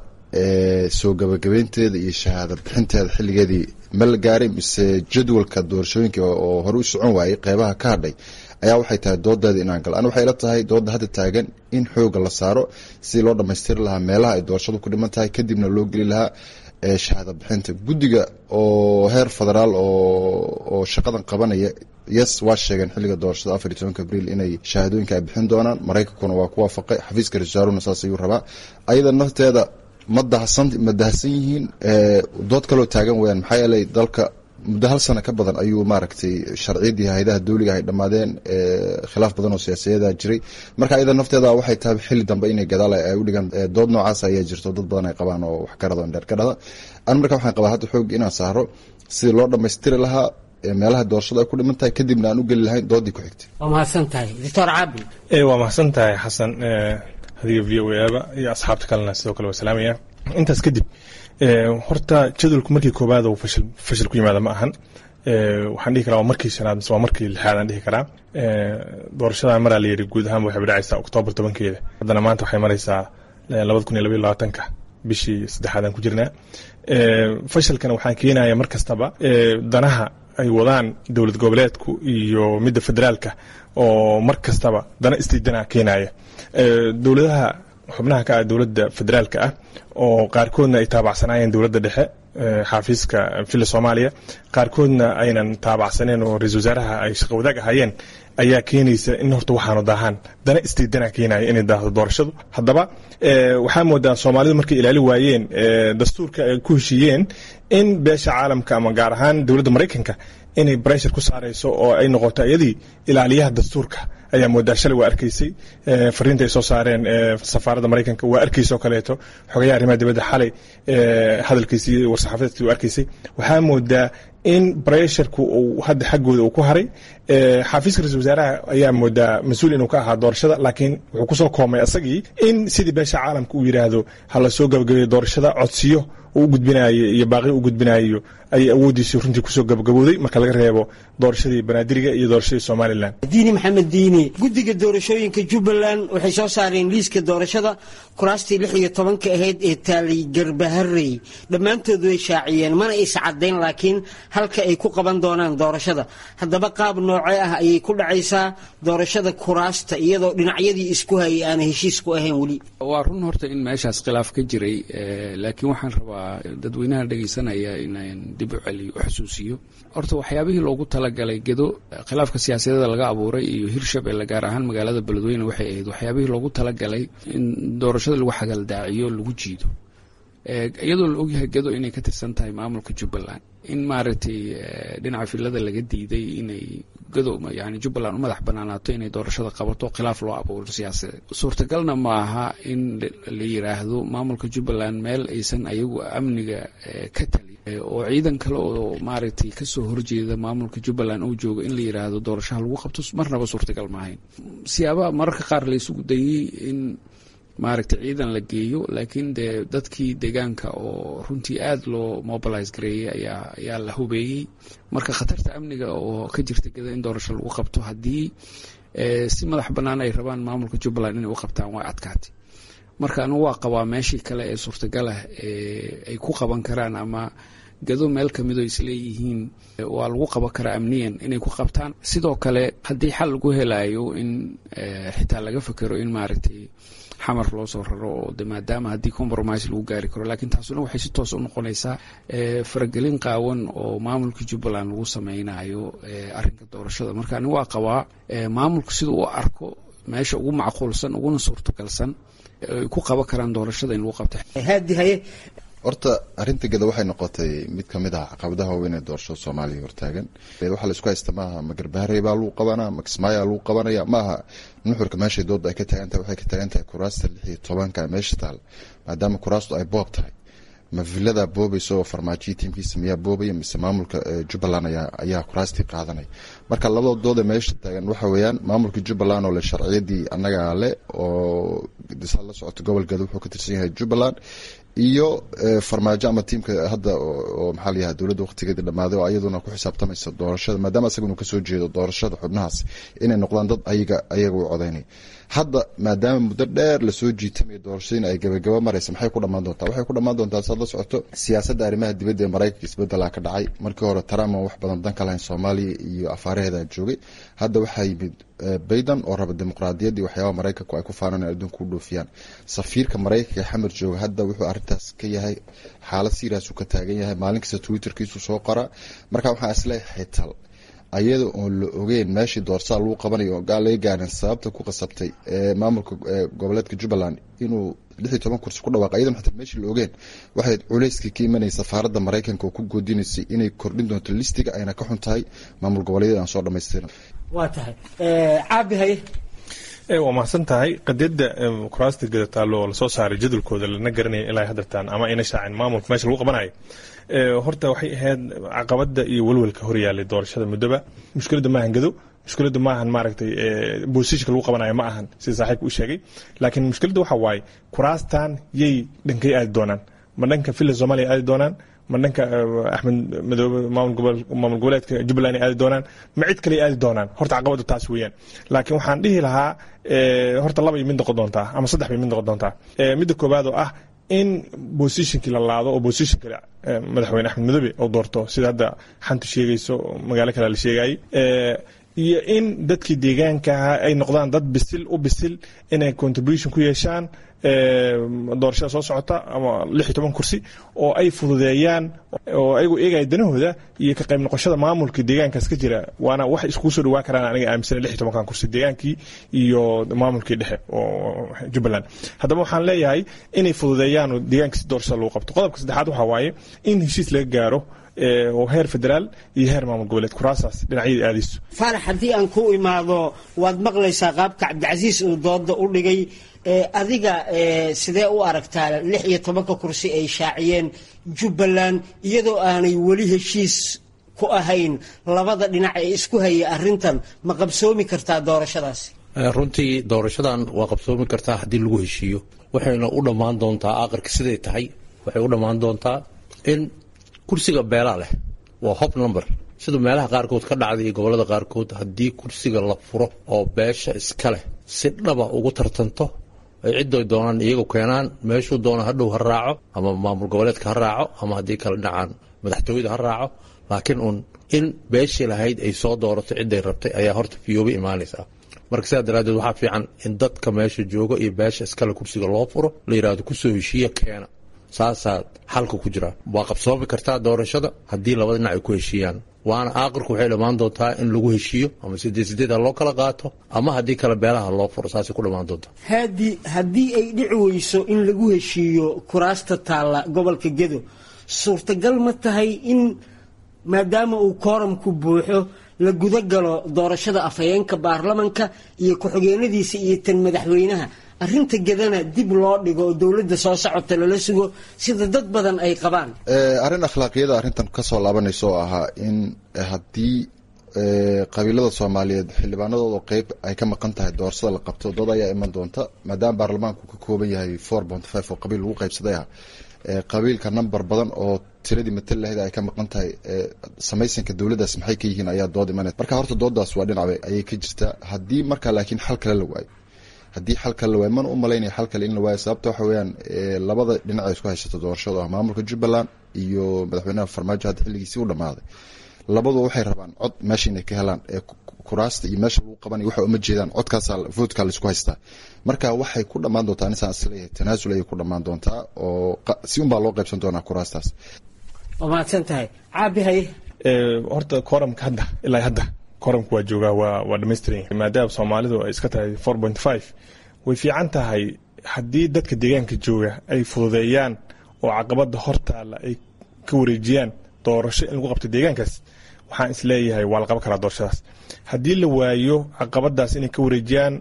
soo gabagabeynteeda iyo shahaada bixinteeda xilligeedii ma la gaaray mise jadwalka doorashooyinka oo hore u socon waayey qeybaha ka hadhay ayaa waxay tahay doodeeda inaan galo ani waxay la tahay dooda hadda taagan in xooga la saaro sidii loo dhamaystiri lahaa meelaha ay doorashadu ku dhiman tahay kadibna loo geli lahaa shahaada bixinta guddiga oo heer federaal oo shaqadan qabanaya yes waa sheegeen xilliga doorashada afar iyo tobanka abriil inay shahaadooyinka ay bixin doonaan maraykankuna waa ku waafaqay xafiiska ra-iisul saas ayuu rabaa ayada nafteeda ma dahsan ma dahsan yihiin dood kaloo taagan weyaan maxaa yeelay dalka muddo hal sano ka badan ayuu maaragtay sharciyadii hayadaha dawliga ay dhammaadeen khilaaf badan oo siyaasiyada jiray marka ayada nafteeda waxay tahay xilli dambe inay gadaal ay u dhigaan dood noocaas ayaa jirto dad badan ay qabaan oo wax karada dheer ka dhada an marka waxaan qabaa hadda xoog inaan saaro sidii loo dhammaystiri lahaa meelaha doorashada ay ku dhiman tahay kadibna aan u geli lahayn doodii ku xigtay waa mahadsan tahay doctor caabi waa mahadsan tahay xasan adiga v o aba iyo asxaabta kalena sidoo kale waa salaamaya intaas kadib horta jadwalku markii koobaad uu fashil fashil ku yimaada ma ahan waxaan dhihi karaa waa markii shanaad mise waa markii lixaad aan dhihi karaa doorashada maraa la yidhi guud ahaan waxay dhacaysaa oktoobar tobankeeda haddana maanta waxay maraysaa labada kun iyo labaiyo labaatanka bishii saddexaad aan ku jirnaa fashilkana waxaan keenaya mar kastaba danaha ay wadaan dowlad goboleedku iyo midda federaalka oo mar kastaba dana istiidana keenaya dowladaha xubnaha ka ah dowladda federaalka ah oo qaarkoodna ay taabacsanayeen dowladda dhexe xaafiiska villa soomaaliya qaarkoodna aynan taabacsaneen oo ra-isul wasaaraha ay shaqo wadaag ahaayeen ayaa keenaysa in horta waxaanu daahaan dana istiidana keenaya inay daahdo doorashadu haddaba waxaa moodaa soomaalidu markay ilaali waayeen dastuurka ay ku heshiiyeen in beesha caalamka ama gaar ahaan dowladda maraykanka inay breshar ku saarayso oo ay noqoto iyadii ilaaliyaha dastuurka ayaa moodaa shalay waa arkaysay fariinta ay soo saareen safaaradda maraykanka waa arkaysay oo kaleeto xogayaha arrimaha dibadda xalay hadalkiisii warsaxaafadeedkii waa arkaysay waxaa moodaa in bresharku uu hadda xaggooda uu ku haray xafiiska ra-isul wasaaraha ayaa moodaa mas-uul inuu ka ahaa doorashada laakiin wuxuu kusoo koomay asagii in sidii beesha caalamka uu yidhaahdo ha lasoo gabagabeeyo doorashada codsiyo uu u gudbinayo iyo baaqi u gudbinayo ayay awooddiisii runtii kusoo gabagabowday marka laga reebo doorashadii banaadiriga iyo doorashadii somalilan diini maxamed diini guddiga doorashooyinka jubbaland waxay soo saareen liiska doorashada kuraastii lix iyo tobanka ahayd ee taalay garbaharey dhammaantood way shaaciyeen mana is caddayn laakiin halka ay ku qaban doonaan doorashada haddaba qaab noocee ah ayay ku dhacaysaa doorashada kuraasta iyadoo dhinacyadii isku hayay aana heshiis ku ahayn weli waa run horta in meeshaas khilaaf ka jiray laakiin waxaan rabaa dadweynaha dhegaysanaya inaan dib u celiyo u xusuusiyo horta waxyaabihii loogu talagalay gedo khilaafka siyaasadeeda laga abuuray iyo hirshabelle gaar ahaan magaalada beledweyne waxay ahayd waxyaabihii loogu talagalay in doorashada lagu xagaldaaciyo lagu jiido iyadoo la ogyahay gedo inay ka tirsan tahay maamulka jubbaland in maaragtay dhinaca filada laga diiday inay gado yani jubbaland u madax banaanaato inay doorashada qabato khilaaf loo abuuro siyaasadeed suurtagalna ma aha in la yiraahdo maamulka jubbaland meel aysan ayagu amniga ka tali oo ciidan kale oo maaragtay kasoo horjeeda maamulka jubbaland uu joogo in la yiraahdo doorashaha lagu qabto marnaba suurtagal maahayn siyaabaha mararka qaar laysugu dayey in maaragtay ciidan la geeyo laakiin dee dadkii deegaanka oo runtii aada loo mobilise gareeyey ayaa ayaa la hubeeyey marka khatarta amniga oo ka jirta geda in doorasho lagu qabto haddii si madax bannaan ay rabaan maamulka jubbaland inay u qabtaan way adkaatay marka anigu waa qabaa meeshii kale ee suurtagalah ay ku qaban karaan ama gado meel kamidoo isleeyihiin waa lagu qaban karaa amniyan inay ku qabtaan sidoo kale haddii xal lagu helayo in xitaa laga fekero in maaragtay xamar loo soo raro oo de maadaama haddii compromise lagu gaari karo laakiin taasuna waxay si toos u noqonaysaa faragelin qaawan oo maamulka jubbaland lagu sameynayo arrinka doorashada marka ani waa qabaa maamulka sida uu arko meesha ugu macquulsan uguna suurtagalsan ay ku qaban karaan doorashada in lagu qabta haadi haye horta arrinta geda waxay noqotay mid kamid ah caqabadaha waaweyn ee doorashada soomaaliya hortaagan waxaa la isku haysta maaha ma garbaharey baa lagu qabanaa ma kismaayaa lagu qabanaya maaha nuxurka meeshay dooda ay ka taagan tahay waxay ka taagan tahay kuraasta lix iyo tobanka meesha taal maadaama kuraastu ay boob tahay ma villadaa boobaysa oo farmaajiya tiimkiisa miyaa boobaya mise maamulka jubbaland ayaa kuraastii qaadanaya marka labada dooda meesha taagan waxa weeyaan maamulka jubbaland oo le sharciyadii annagaa le oo disaad la socota gobol gado wuxuu ka tirsan yahay jubbaland iyo farmaajo ama tiimka hadda oo maxaa layaha dowladda waqtigeedii dhammaaday oo ayaduna ku xisaabtamaysa doorashada maadaama asaga inuu kasoo jeedo doorashada xubnahaas inay noqdaan dad ayaga ayaga u codaynaya hadda maadaama muddo dheer lasoo jiitamaya doorashadiina ay gabagaba maraysa maxay ku dhammaan doontaa waxay ku dhammaan doontaa saad la socoto siyaasadda arrimaha dibadda ee maraykanka isbedelaa ka dhacay markii hore trump aan wax badan dan ka lahayn soomaaliya iyo afaaraheeda joogay hadda waxaa yimid bayden oo raba dimuqraadiyaddii waxyaabaha maraykanku ay ku faanaan in adduunka u dhoofiyaan safiirka maraykanka ee xamar jooga hadda wuxuu arrintaas ka yahay xaalad siiraasuu ka taagan yahay maalin kasta twitterkiisu soo qoraa marka waxaa isleeyahay tal ayada oon la ogeyn meeshii doorsaa lagu qabanayo oo gaal laga gaarin sababta ku qasabtay maamulka goboleedka jubbaland inuu lix iyo toban kursi ku dhawaaqay ayadan xataa meeshii la ogeen waxay culayskii ka imanayay safaaradda maraykanka oo ku goodinaysay inay kordhin doonto listiga ayna ka xun tahay maamul goboleedyada aan soo dhamaystirin waa tahay caabi haye waa mahadsan tahay qadiyadda kuraasta gadataalo oo lasoo saaray jadwalkooda lana garanaya ilaa haddartaan ama ayna shaacin maamulka meesha lagu qabanayo horta waxay ahayd caqabada iyo welwelka horyaalay doorashada muddoba mushkiladda maahan gado mushkiladda maahan maaragtay boosishka lagu qabanayo ma ahan sida saaxiibka u sheegay laakiin mushkiladda waxa waaye kuraastan yay dhankay aadi doonaan ma dhanka villa soomaaliya aadi doonaan ma dhanka axmed madoobe maamul goboleedka jubbaland ay aadi doonaan ma cid kale aadi doonaan horta caqabaddu taas weeyaan laakiin waxaan dhihi lahaa horta laba iyo mid noqon doontaa ama saddex bay mid noqon doontaa midda koowaad oo ah in bosishinkii la laado oo bosishinka madaxweyne axmed madoobe oo doorto sida hadda xantu sheegayso magaalo kale la sheegayay iyo in dadkii deegaankaha ay noqdaan dad bisil u bisil inay contribution ku yeeshaan doorashada soo socota ama lix iyo toban kursi oo ay fududeeyaan oo ayagu eegaya danahooda iyo ka qayb noqoshada maamulka deegaankaas ka jira waana wax iskugu soo dhawaan karaan aniga aaminsana lix iyo tobankan kursi deegaankii iyo maamulkii dhexe oo jubbaland haddaba waxaan leeyahay inay fududeeyaan oo deegaankiisi doorashada lagu qabto qodobka saddexaad waxaa waaye in heshiis laga gaaro oo heer federaal iyo heer maamul goboleed kuraasaas dhinacyada aadayso faarax haddii aan ku imaado waad maqlaysaa qaabka cabdicasiis uu dooda u dhigay adiga sidee u aragtaa lix iyo tobanka kursi ay shaaciyeen jubbaland iyadoo aanay weli heshiis ku ahayn labada dhinac ee isku haya arrintan ma qabsoomi kartaa doorashadaasi runtii doorashadan waa qabsoomi kartaa haddii lagu heshiiyo waxayna u dhammaan doontaa aqarka siday tahay waxay u dhammaan doontaa in kursiga beelaa leh waa hob number sida meelaha qaarkood ka dhacday iyo gobolada qaarkood haddii kursiga la furo oo beesha iska leh si dhaba ugu tartanto ay cidday doonaan iyagu keenaan meeshuu doona hadhow ha raaco ama maamul goboleedka ha raaco ama haddii kala dhacaan madaxtooyada ha raaco laakiin uun in beeshii lahayd ay soo doorato cidday rabtay ayaa horta fiyooba imaanaysaa marka sidaa daraaddeed waxaa fiican in dadka meesha jooga iyo beesha iskale kursiga loo furo la yidhaahdo kusoo heshiiya keena saasaa xalka ku jira waa qabsoomi kartaa doorashada haddii labada dhinac ay ku heshiiyaan waana aaqirku waxay dhammaan doontaa in lagu heshiiyo ama sideed sideed ha loo kala qaato ama haddii kale beelaha loo furo saasay ku dhammaan doontaa haadi haddii ay dhici weyso in lagu heshiiyo kuraasta taalla gobolka gedo suurtagal ma tahay in maadaama uu kooramku buuxo la guda galo doorashada afhayeenka baarlamanka iyo ku-xigeenadiisa iyo tan madaxweynaha arrinta gedana dib loo dhigo oo dowladda soo socota lala sugo sida dad badan ay qabaan arrin akhlaaqiyada arrintan kasoo laabanaysa oo ahaa in haddii qabiilada soomaaliyeed xildhibaanadooda qeyb ay ka maqan tahay doorashada la qabto dood ayaa iman doonta maadaama baarlamaanku ka kooban yahay four point five oo qabiil lagu qaybsaday ah qabiilka number badan oo tiradii matal lahayd ay ka maqan tahay samaysanka dowladdaas maxay ka yihiin ayaa dood imanay marka horta dooddaas waa dhinac ayay ka jirtaa haddii marka laakiin xal kale la waayo haddii xal kale la waayo mana u malaynaya xal kale in la waayo sababta waxa weeyaan labada dhinac ay isku haysato doorashada ah maamulka jubbaland iyo madaxweynaha farmaajo hadda xilligiisii u dhammaaday labaduba waxay rabaan cod meesha inay ka helaan ee kuraasta iyo meesha lagu qabanaya waxa uma jeedaan codkaasa voodkaa laisku haystaa marka waxay ku dhammaan doontaa anisaan isleeyahay tanaasul ayay ku dhammaan doontaa oo si unbaa loo qaybsan doonaa kuraastaas waa mahadsan tahay caabi haye horta kooramka hadda ilaa hadda kooramka waa joogaa waa waa dhamaystiran maadaama soomaalidu ay iska tahay four point five way fiican tahay haddii dadka deegaanka jooga ay fududeeyaan oo caqabada hortaala ay ka wareejiyaan doorasho in lagu qabto deegaankaas waxaan isleeyahay waa la qaban karaa doorashadaas haddii la waayo caqabadaas inay ka wareejiyaan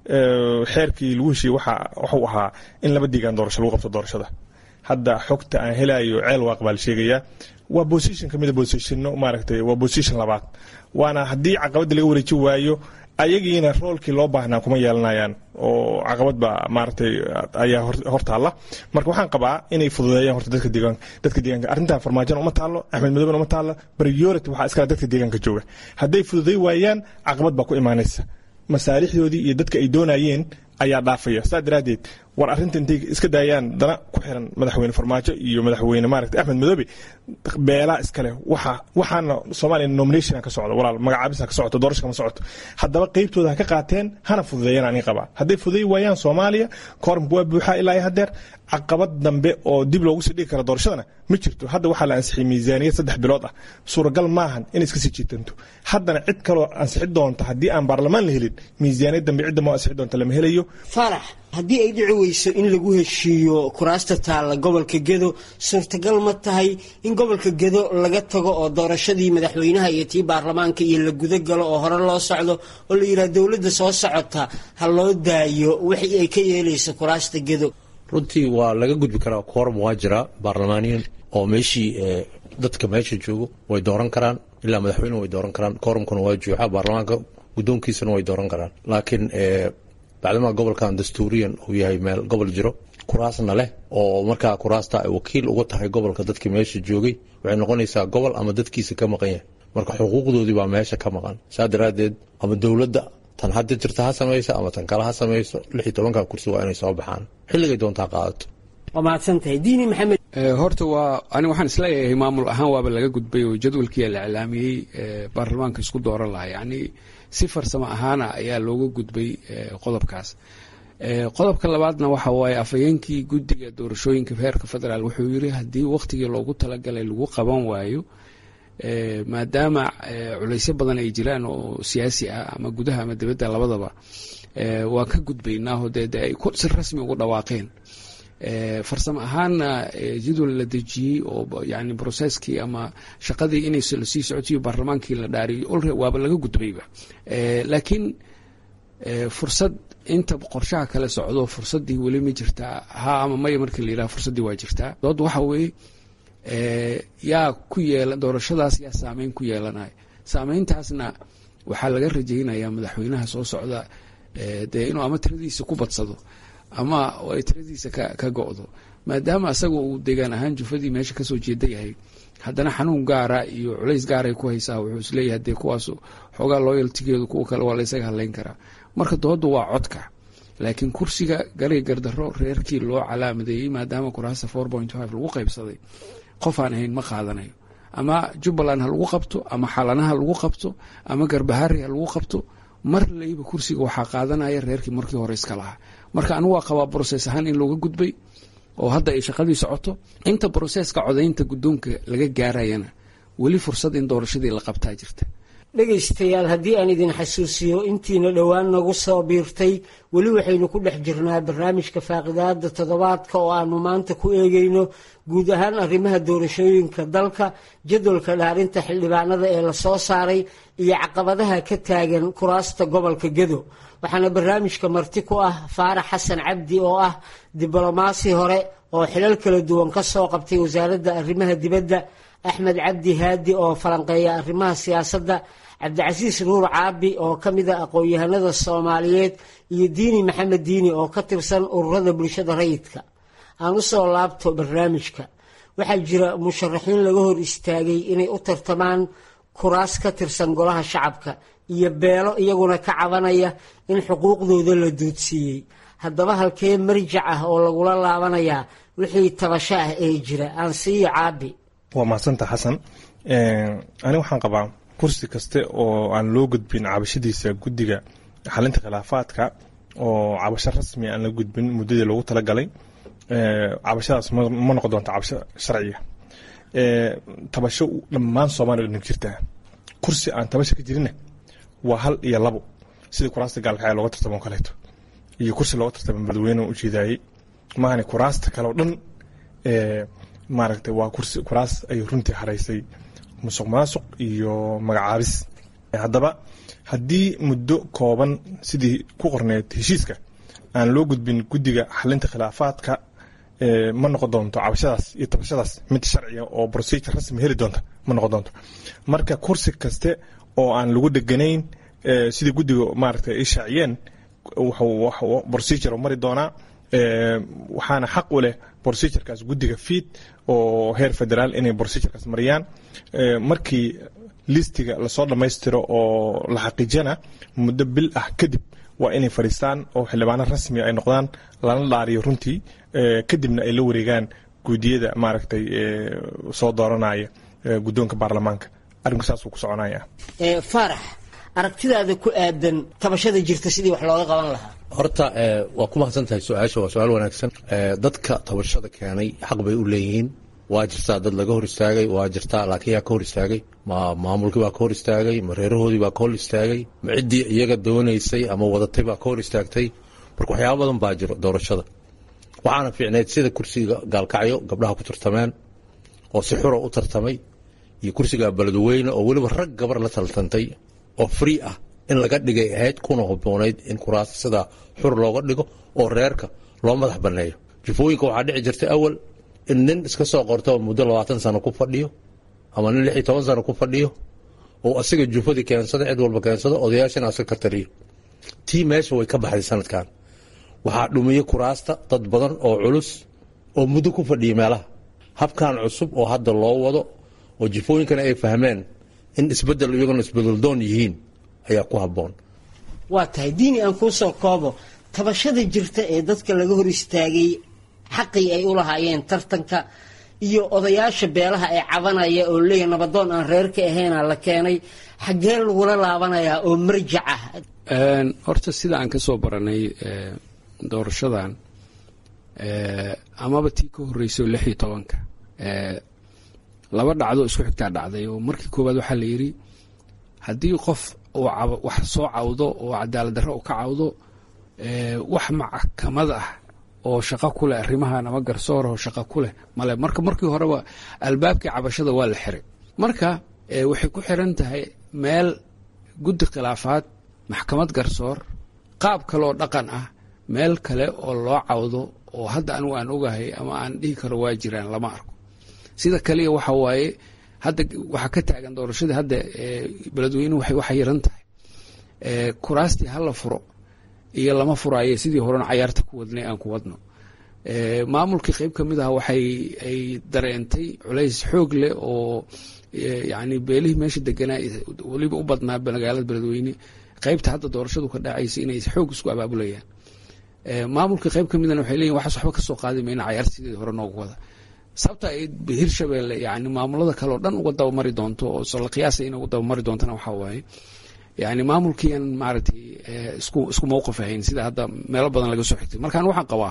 xeerkii lagu heshiiyey waxuu ahaa in laba deegaan doorasho lagu qabto doorashada hadda xogta aan helayo ceel waaq baa la sheegayaa waa position kamida positionno maaragtay waa position labaad waana haddii caqabada laga wareeji waayo ayagiina roolkii loo baahnaa kuma yeelanayaan oo caqabad baa maaragtay ayaa hortaalla marka waxaan qabaa inay fududeeyaan horta dadka deegaanka dadka deegaanka arrintan farmaajona uma taallo axmed madowna uma taallo priority waxaa iskale dadka deegaanka jooga hadday fududey waayaan caqabad baa ku imaanaysa masaalixdoodii iyo dadka ay doonayeen ayaa dhaafaya saa daraaddeed war arrinta intay iska daayaan dana ku xiran madaxweyne farmaajo iyo madaxweyne maaragtay axmed madoobe beelaa iskale waxa waxaana soomaaliya nomination ka socdo walaal magacaabisa ka socoto doorasho kama socoto haddaba qeybtooda ha ka qaateen hana fududeeyaan ani qabaa hadday fududeey waayaan soomaaliya kooramka waa buuxaa ilaa haddeer caqabad dambe oo dib loogu sii dhigi kara doorashadana ma jirto hadda waxaa la ansixiyay miisaaniyad saddex bilood ah suuragal maahan inay iska sii jiitanto haddana cid kaloo ansixi doonta haddii aan baarlamaan la helin miisaaniyad dambe cidda moo ansixi doonta lama helayo faarax haddii ay dhici weyso in lagu heshiiyo kuraasta taalla gobolka gedo suurtagal ma tahay in gobolka gedo laga tago oo doorashadii madaxweynaha iyo tii baarlamaanka iyo la guda galo oo hore loo socdo oo la yidhaha dowladda soo socota ha loo daayo wixii ay ka yeelayso kuraasta gedo runtii waa laga gudbi karaa kooram waa jiraa baarlamaaniyan oo meeshii dadka meesha joogo way dooran karaan ilaa madaxweyne way dooran karaan kooramkuna waa juuxa baarlamaanka guddoonkiisana way dooran karaan laakiin bacdama gobolkan dastuuriyan uu yahay meel gobol jiro kuraasna leh oo markaa kuraasta ay wakiil uga tahay gobolka dadkii meesha joogay waxay noqonaysaa gobol ama dadkiisa ka maqan yahay marka xuquuqdoodii baa meesha ka maqan saa daraaddeed ama dowladda tan hadda jirta ha samayso ama tan kale ha samayso lix iyo tobanka kursi waa inay soo baxaan xilligay doontaa qaadato waa mahadsantahay diini maxamed horta waa ani waxaan isleeyahay maamul ahaan waaba laga gudbay oo jadwalkii la iclaamiyey baarlamaanka isku dooran lahaa yacni si farsamo ahaana ayaa looga gudbay qodobkaas qodobka labaadna waxa waaye afhayeenkii guddiga doorashooyinka heerka federaal wuxuu yiri haddii wakhtigii loogu talagalay lagu qaban waayo maadaama culaysyo badan ay jiraan oo siyaasi ah ama gudaha ama dibadda labadaba waa ka gudbaynaaho dee de ay si rasmi ugu dhawaaqeen farsamo ahaanna jadwal la dejiyey oo yani broseskii ama shaqadii inay lasii socotiyo baarlamaankii la dhaariyo olre waaba laga gudbayba laakiin fursad inta qorshaha kale socdo fursadii weli ma jirtaa ha ama maya markii la yidhaha fursaddii waa jirtaa dood waxa weeye yaa ku yeela doorashadaas yaa saameyn ku yeelanaya saameyntaasna waxaa laga rajaynayaa madaxweynaha soo socda dee inuu ama tiradiisa ku badsado ama ay tiradiisa ka go-do maadaama asaga uu deegaan ahaan jufadii meesha kasoo jeeda yahay haddana xanuun gaara iyo culays gaaray ku haysaa wuxuu isleeyahay dee kuwaas xoogaa loyaltigeedu kuwa kale waa laysaga hadlayn karaa marka doodu waa codka laakiin kursiga garay gardaro reerkii loo calaamadeeyey maadaama kuraasta four point five lagu qaybsaday qof aan ahayn ma qaadanayo ama jubbaland ha lagu qabto ama xalanaha lagu qabto ama garbahari ha lagu qabto mar layba kursiga waxaa qaadanaya reerkii markii hore iska lahaa marka anigu waa qabaa broses ahaan in looga gudbay oo hadda ay shaqadii socoto inta broseska codaynta guddoonka laga gaarayana weli fursad in doorashadii la qabtaa jirta dhegaystayaal haddii aan idin xasuusiyo intiina dhowaan nagu soo biirtay weli waxaynu ku dhex jirnaa barnaamijka faaqidaada toddobaadka oo aanu maanta ku eegayno guud ahaan arrimaha doorashooyinka dalka jadwalka dhaarinta xildhibaanada ee lasoo saaray iyo caqabadaha ka taagan kuraasta gobolka gedo waxaana barnaamijka marti ku ah faarax xasan cabdi oo ah diblomaasi hore oo xilal kala duwan ka soo qabtay wasaaradda arrimaha dibadda axmed cabdi haadi oo falanqeeya arrimaha siyaasadda cabdicasiis nuur caabi oo ka mid a aqoon-yahanada soomaaliyeed iyo diini maxamed diini oo ka tirsan ururada bulshada rayidka aan u soo laabto barnaamijka waxaa jira musharaxiin laga hor istaagay inay u tartamaan kuraas ka tirsan golaha shacabka iyo beelo iyaguna ka cabanaya in xuquuqdooda la duudsiiyey haddaba halkee marjac ah oo lagula laabanayaa wixii tabasho ah ee jira aan siiyo caabi waa mahadsanta xasan ani waxaan qabaa kursi kaste oo aan loo gudbin cabashadiisa guddiga xalinta khilaafaadka oo cabasho rasmi aan la gudbin muddadii loogu talagalay cabashadaas ma noqon doonta cabasho sharciga tabasho dhammaan soomaaliya dhan jirtaa kursi aan tabasho ka jirinna waa hal iyo labo sidii kuraasta gaalkacya looga tartamo kaleeto iyo kursi looga tartamo madaxweyne ujeedaayey maahane kuraasta kale oo dhan maaragtay waa kursi kuraas ay runtii haraysay musuq maasuq iyo magacaabis haddaba haddii muddo kooban sidii ku qorneed heshiiska aan loo gudbin guddiga xalinta khilaafaadka ma noqon doonto cabashadaas iyo tabashadaas mid sharciga oo procedure rasmi heli doonta ma noqon doonto marka kursi kaste oo aan lagu dheganayn sidii guddiga maaragtay ay shaaciyeen wuxuu procedure mari doonaa waxaana xaq u leh procedurekaas guddiga fiid oo heer federaal inay procedurekaas mariyaan markii listiga lasoo dhammaystiro oo la xaqiijiyana muddo bil ah kadib waa inay fadhiistaan oo xildhibaano rasmi ay noqdaan lana dhaariyo runtii kadibna ay la wareegaan guudiyada maaragtay soo dooranaya guddoonka baarlamaanka arrinku saasuu ku soconaya faarax aragtidaada ku aadan tabashada jirta sidii wax looga qaban lahaa horta waa ku mahadsan tahay su-aasha waa su-aal wanaagsan dadka tabashada keenay xaq bay u leeyihiin waa jirtaa dad laga hor istaagay waa jirtaa laakiin yaa ka hor istaagay ma maamulkii baa ka hor istaagay ma reerahoodii baa ka hor istaagay ma ciddii iyaga doonaysay ama wadatay baa ka hor istaagtay marka waxyaaba badan baa jiro doorashada waxaana fiicneyd sida kursiga gaalkacyo gabdhaha ku tartameen oo si xura u tartamay iyo kursiga beledweyne oo weliba rag gabar la taltantay oo free ah in laga dhigay ahayd kuna haboonayd in kuraas sidaa xur looga dhigo oo reerka loo madax banneeyo jufooyinka waxaa dhici jirtay awal in nin iska soo qorto muddo labaatan sano ku fadhiyo ama nin lix iyo toban sano ku fadhiyo oo asiga jufadii keensada cid walba keensado odayaashana aska ka taliyo tii meesha way ka baxday sanadkan waxaa dhumiyey kuraasta dad badan oo culus oo muddo ku fadhiyay meelaha habkan cusub oo hadda loo wado oo jifooyinkana ay fahmeen in isbedel iyaguna isbedeldoon yihiin ayaa ku habboon waa tahay diini aan kuu soo koobo tabashada jirta ee dadka laga hor istaagay xaqii ay u lahaayeen tartanka iyo odayaasha beelaha ee cabanaya oo leeyahy nabadoon aan reerka ahayna la keenay xaggee lagula laabanayaa oo marjac ah horta sida aan ka soo baranay doorashadan amaba tii ka horreysay oo lix iyo tobanka laba dhacdo isku xigtaa dhacday oo markii koowaad waxaa la yidhi haddii qof uu wax soo cawdo oo cadaalad darro uu ka cawdo wax maxkamad ah oo shaqo ku leh arrimahan ama garsoor oo shaqo ku leh male marka markii horeba albaabkii cabashada waa la xiray marka waxay ku xiran tahay meel guddi khilaafaad maxkamad garsoor qaab kale oo dhaqan ah meel kale oo loo cawdo oo hadda anigu aan ogahay ama aan dhihi karo waa jiraan lama arko sida kaliya waxa waaye hadda waxaa ka taagan doorashada hadda beledweynuhu waxay waxa yaran tahay kuraastii hala furo iyo lama furaaye sidii horena cayaarta ku wadnay aan ku wadno maamulkii qeyb ka mid ah waxay ay dareentay culays xoog leh oo yani beelihii meesha deganaa weliba u badnaa magaalada beledweyne qeybta hadda doorashadu ka dhacaysa inay xoog isku abaabulayaan maamulkii qeyb ka midana waxay leeyihin waxaas waxba kasoo qaadi mayna cayaarta sidii hore noogu wada sababta ay hirshabelle yani maamulada kale oo dhan uga dabamari doonto oo la qiyaasa inay uga dabamari doontana waxaa waaye yani maamulkiian maaragtay isku isku mowqif ahayn sida hadda meelo badan laga soo xigtay markaan waxaan qabaa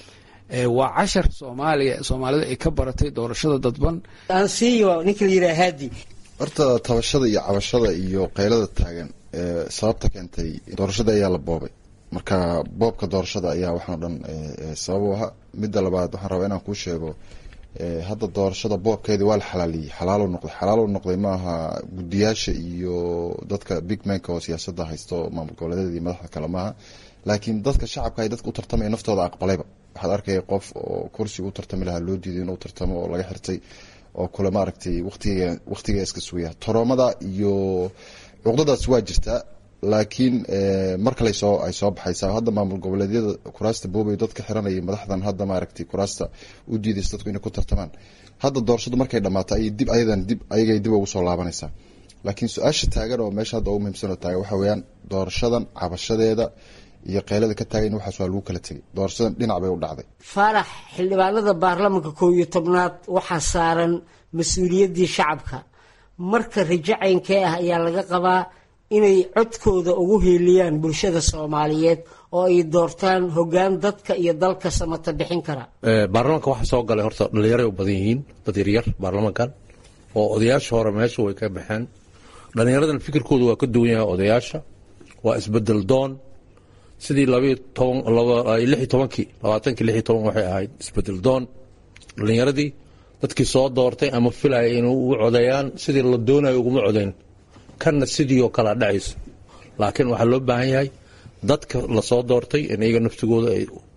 waa cashar soomaaliya soomaalida ay ka baratay doorashada dadban ansiyo ninka la yidhaha haadi horta tabashada iyo cabashada iyo qaylada taagan sababta keentay doorashada ayaa la boobay marka boobka doorashada ayaa waxaan o dhan sabab u aha midda labaad waxaan rabaa inaan kuu sheego hadda doorashada boobkeedii waa la xalaaliyey xalaalo noqday xalaalo noqday maaha guddiyaasha iyo dadka big manka oo siyaasadda haysto maamul goboleedyada iyo madaxda kale maaha laakiin dadka shacabka ay dadka u tartamaya naftooda aqbalayba waxaad arkaya qof oo kursiga u tartami lahaa loo diiday inuu tartamo oo laga xirtay oo kule maaragtay waqtiga waqtiga iska sugaya toroomada iyo cuqdadaas waa jirtaa laakiin mar kale soo ay soo baxaysaa hadda maamul goboleedyada kuraasta boobay dadka xiranaya madaxdan hadda maaragtay kuraasta u diidaysa dadku inay ku tartamaan hadda doorashadu markay dhammaato ayay dib ayadan dib ayagay dib ugu soo laabanaysaa laakiin su-aasha taagan oo meesha hadda ugu muhiimsan oo taagan waxa weeyaan doorashadan cabashadeeda iyo keylada ka taagan waxaas waa lagu kala tegay doorashadan dhinac bay u dhacday faarax xildhibaanada baarlamanka koob iyo tobnaad waxaa saaran mas-uuliyaddii shacabka marka rajacaynkee ah ayaa laga qabaa inay codkooda ugu hiiliyaan bulshada soomaaliyeed oo ay doortaan hoggaan dadka iyo dalka samata bixin kara baarlamaanka waxaa soo galay horta dhallinyaray u badan yihiin dad yaryar baarlamankan oo odayaasha hore meesha way ka baxeen dhallinyaradan fikirkooda waa ka duwan yahay odayaasha waa isbedel doon sidii labayo toban lix iyo tobankii labaatankii lix iyo toban waxay ahayd isbedel doon dhallinyaradii dadkii soo doortay ama filaya inay ugu codeeyaan sidii la doonayo uguma codeyn kanna sidii oo kalea dhacayso laakiin waxaa loo baahan yahay dadka lasoo doortay in iyaga naftigooda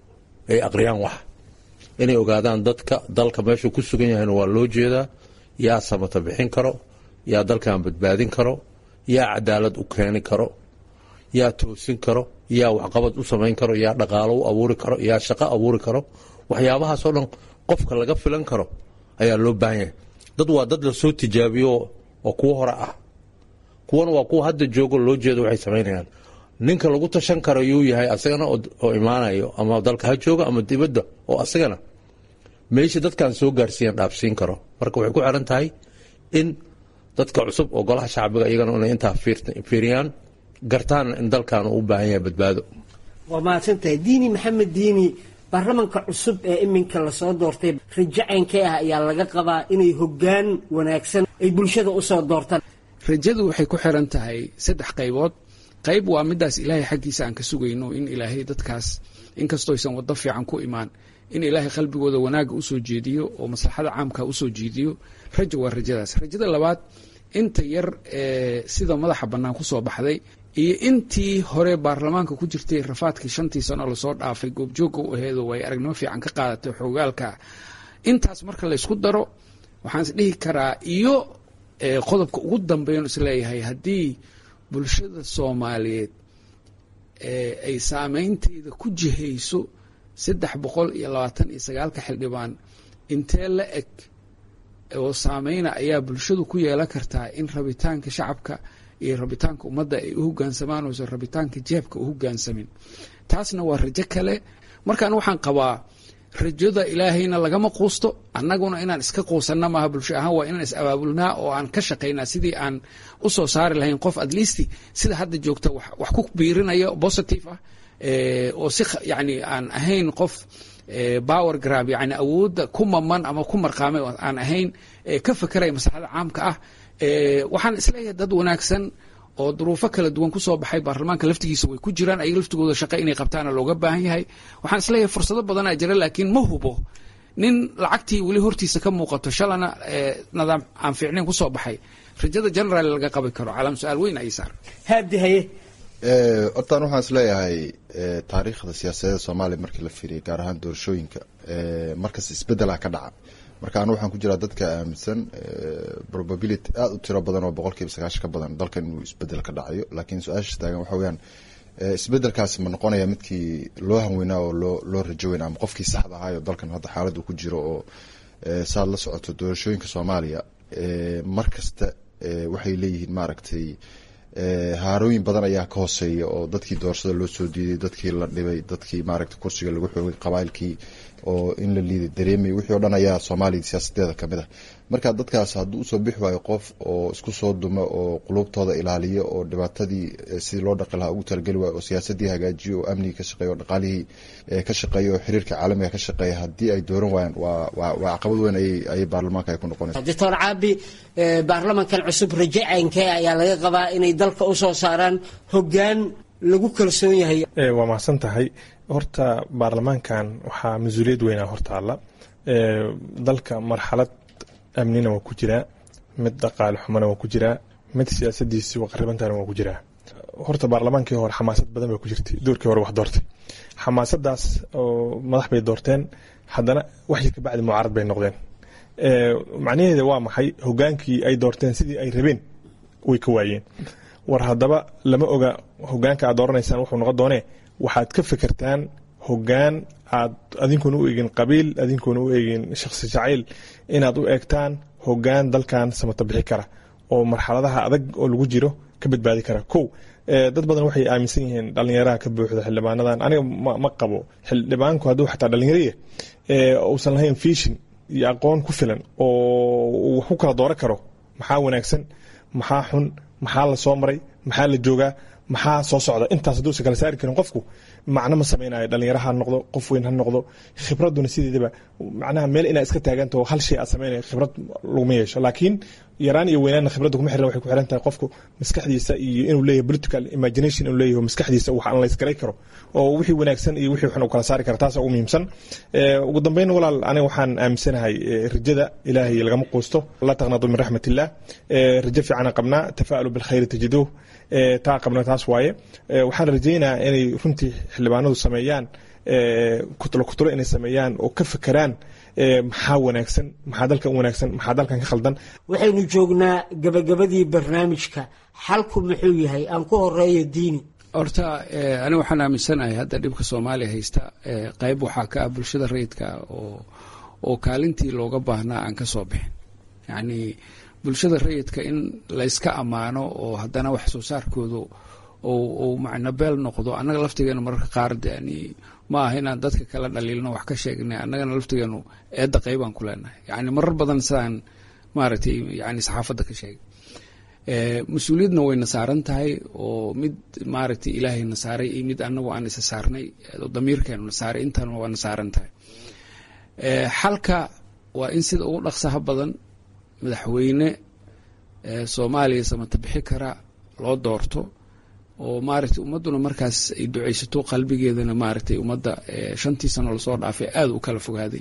ay aqriyaan wax inay ogaadaan dadka dalka meeshuu ku sugan yahayna waa loo jeedaa yaa samata bixin karo yaa dalkan badbaadin karo yaa cadaalad u keeni karo yaa toosin karo yaa waxqabad u samayn karo yaa dhaqaalo u abuuri karo yaa shaqo abuuri karo waxyaabahaasoo dhan qofka laga filan karo ayaa loo baahan yahay dad waa dad lasoo tijaabiyo oo kuwo hore ah kuwana waa kuwa hadda joogo loo jeedo waxay samaynayaan ninka lagu tashan karo yuu yahay asagana oo imaanayo ama dalka ha jooga ama dibadda oo asagana meesha dadkan soo gaarsiiyan dhaafsiin karo marka waxay ku xiran tahay in dadka cusub oo golaha shacbiga iyagana inay intaa fiiriyaan gartaana in dalkan uu u baahan yahay badbaado waa mahadsantahay diini maxamed diini baarlamanka cusub ee iminka lasoo doortay rajacaynkee ah ayaa laga qabaa inay hoggaan wanaagsan ay bulshada usoo doortaan rajadu waxay ku xiran tahay saddex qaybood qayb waa midaas ilaahay xaggiisa aan ka sugayno in ilaahay dadkaas inkastoo aysan waddo fiican ku imaan in ilaahay qalbigooda wanaagga usoo jeediyo oo maslaxada caamka usoo jeediyo rajo waa rajadaas rajada labaad inta yar ee sida madaxa bannaan kusoo baxday iyo intii hore baarlamaanka ku jirtay rafaadkii shantii sano lasoo dhaafay goobjoogga u aheedo way aragnimo fiican ka qaadatay xoogaalka intaas marka laysku daro waxaan is dhihi karaa iyo qodobka ugu dambeyn isleeyahay haddii bulshada soomaaliyeed ay saameynteeda ku jihayso saddex boqol iyo labaatan iyo sagaalka xildhibaan intee la eg oo saameyna ayaa bulshadu ku yeelan kartaa in rabitaanka shacabka iyo rabitaanka ummadda ay u hogaansamaan oosan rabitaanka jeebka u hogaansamin taasna waa rajo kale markaan waxaan qabaa rajada ilaahayna lagama quusto annaguna inaan iska quusanna maaha bulsho ahaan waa inaan is abaabulnaa oo aan ka shaqaynaa sidii aan u soo saari lahayn qof at least sida hadda joogta wax ku biirinaya positive ah oo si yani aan ahayn qof power grab yani awoodda ku maman ama ku marqaamay aan ahayn ka fekeraya maslaxada caamka ah waxaan isleeyahay dad wanaagsan oo duruufo kala duwan kusoo baxay baarlamaanka laftigiisa way ku jiraan ayaga laftigooda shaqo inay qabtaana looga baahan yahay waxaan isleeyahay fursado badanaa jira laakiin ma hubo nin lacagtii weli hortiisa ka muuqato shalana nidaam aan fiicnayn kusoo baxay rajada generaal laga qabi karo calaam su-aal weyn ay saar haadi haye hortaan waxaan isleeyahay taariikhda siyaasadeeda soomaaliya markii la fiiriyay gaar ahaan doorashooyinka markas isbedelaha ka dhaca marka anu waxaan ku jiraa dadka aaminsan probability aada u tiro badan oo boqolkiiba sagaashan ka badan dalkan inuu isbedel ka dhacayo laakiin su-aasha taagan waxa weyaan isbedelkaasi ma noqonaya midkii loo hanweynaa oo loo loo rajo weyna ama qofkii saxda ahaayo dalkan hadda xaaladdu ku jiro oo saad la socoto doorashooyinka soomaaliya mar kasta waxay leeyihiin maaragtay haarooyin badan ayaa ka hooseeya oo dadkii doorashada loo soo diiday dadkii la dhibay dadkii maaragtay kursiga lagu xoogay qabailkii oo in la liiday dareemay wixii o dhan ayaa soomaaliya siyaasadeeda kamid ah marka dadkaas hadduu usoo bixi waayo qof oo isku soo duma oo qulubtooda ilaaliya oo dhibaatadii sidii loo dhaqi lahaa ugu talageli waayo oo siyaasadii hagaajiyo oo amnigii ka shaqeeya oo dhaqaalihii ka shaqeeya oo xiriirka caalamiga ka shaqeeya haddii ay dooran waayaan waa waa waa caqabad weyn ayay ayay baarlamaanka ay ku noqonaysa doctor caabi baarlamankan cusub raje caynkee ayaa laga qabaa inay dalka usoo saaraan hoggaan lagu kalsoon yahay waa mahadsan tahay horta baarlamaankan waxaa mas-uuliyad weynaa hortaalla dalka marxalad amnina waa ku jiraa mid dhaqaale xumana waa ku jiraa mid siyaasadiisi waqaribantana waa ku jiraa horta baarlamaankii hore xamaasad badan baa ku jirtay doorkii hore wax doortay xamaasadaas oo madax bay doorteen haddana waxii ka bacdi mucaarad bay noqdeen macnaheeda waa maxay hogaankii ay doorteen sidii ay rabeen way ka waayeen war haddaba lama oga hogaanka aad dooranaysaan wuxuu noqon doonee waxaad ka fikirtaan hogaan aad adinkuna u eegin qabiil adinkuna u eegin shakhsi jacayl inaad u eegtaan hogaan dalkan samata bixi kara oo marxaladaha adag oo lagu jiro ka badbaadi kara kow dad badan waxay aaminsan yihiin dhalinyaraha ka buuxda xildhibaanadan aniga ma qabo xildhibaanku hadduu xataa dhalinyariya uusan lahayn fishin iyo aqoon ku filan oo wax ku kala dooran karo maxaa wanaagsan maxaa xun maxaa la soo maray maxaa la joogaa maxaa soo socda intaas hadduusan kala saari karin qofku macno ma samaynayo dhalinyaro ha noqdo qof weyn ha noqdo khibraduna sideedaba macnaha meel inaad iska taagantaho hal shay aad samaynayo khibrad laguma yeesho laakiin yaraan iyo weynaanna khibradda kuma xiran waxay ku xiran tahay qofku maskaxdiisa iyo inuu leeyahay political imagination inuu leeyahay maskaxdiisa wax analyse garay karo oo wixii wanaagsan iyo wixii xun uu kala saari kara taasa ugu muhiimsan ugu dambeyn walaal aniga waxaan aaminsanahay rajada ilaahay lagama quusto la taqnadu min raxmat illah rajo fiican qabnaa tafa'alu bilkhayri tajiduuh taa qabna taas waaye waxaan rajaynayaa inay runtii xildhibaanadu sameeyaan kutlo kutlo inay sameeyaan oo ka fekeraan maxaa wanaagsan maxaa dalkan wanaagsan maxaa dalkan ka khaldan waxaynu joognaa gabagabadii barnaamijka xalku muxuu yahay aan ku horeeyo diini horta aniga waxaan aaminsanahay hadda dhibka soomaaliya haysta qayb waxaa ka ah bulshada rayidka oo oo kaalintii looga baahnaa aan ka soo bixin yacni bulshada rayidka in layska ammaano oo haddana wax soo saarkoodu ou macnabeel noqdo annaga laftigeenu mararka qaar yani ma aha inaan dadka kala dhaliilno wax ka sheegnay annagana laftigeenu eedda qaybaan ku leenahay yani marar badan sidaan maaragtay yani saxaafadda ka sheegay mas-uuliyadna wayna saaran tahay oo mid maaragtay ilaahayna saaray iyo mid annagu aan isa saarnay damiirkeenuna saaray intaana waana saaran tahay xalka waa in sida ugu dhaqsaha badan madaxweyne soomaaliya samata bixi kara loo doorto oo maaragtay ummadduna markaas ay ducaysato qalbigeedana maaragtay ummadda shantii sano lasoo dhaafay aada u kala fogaaday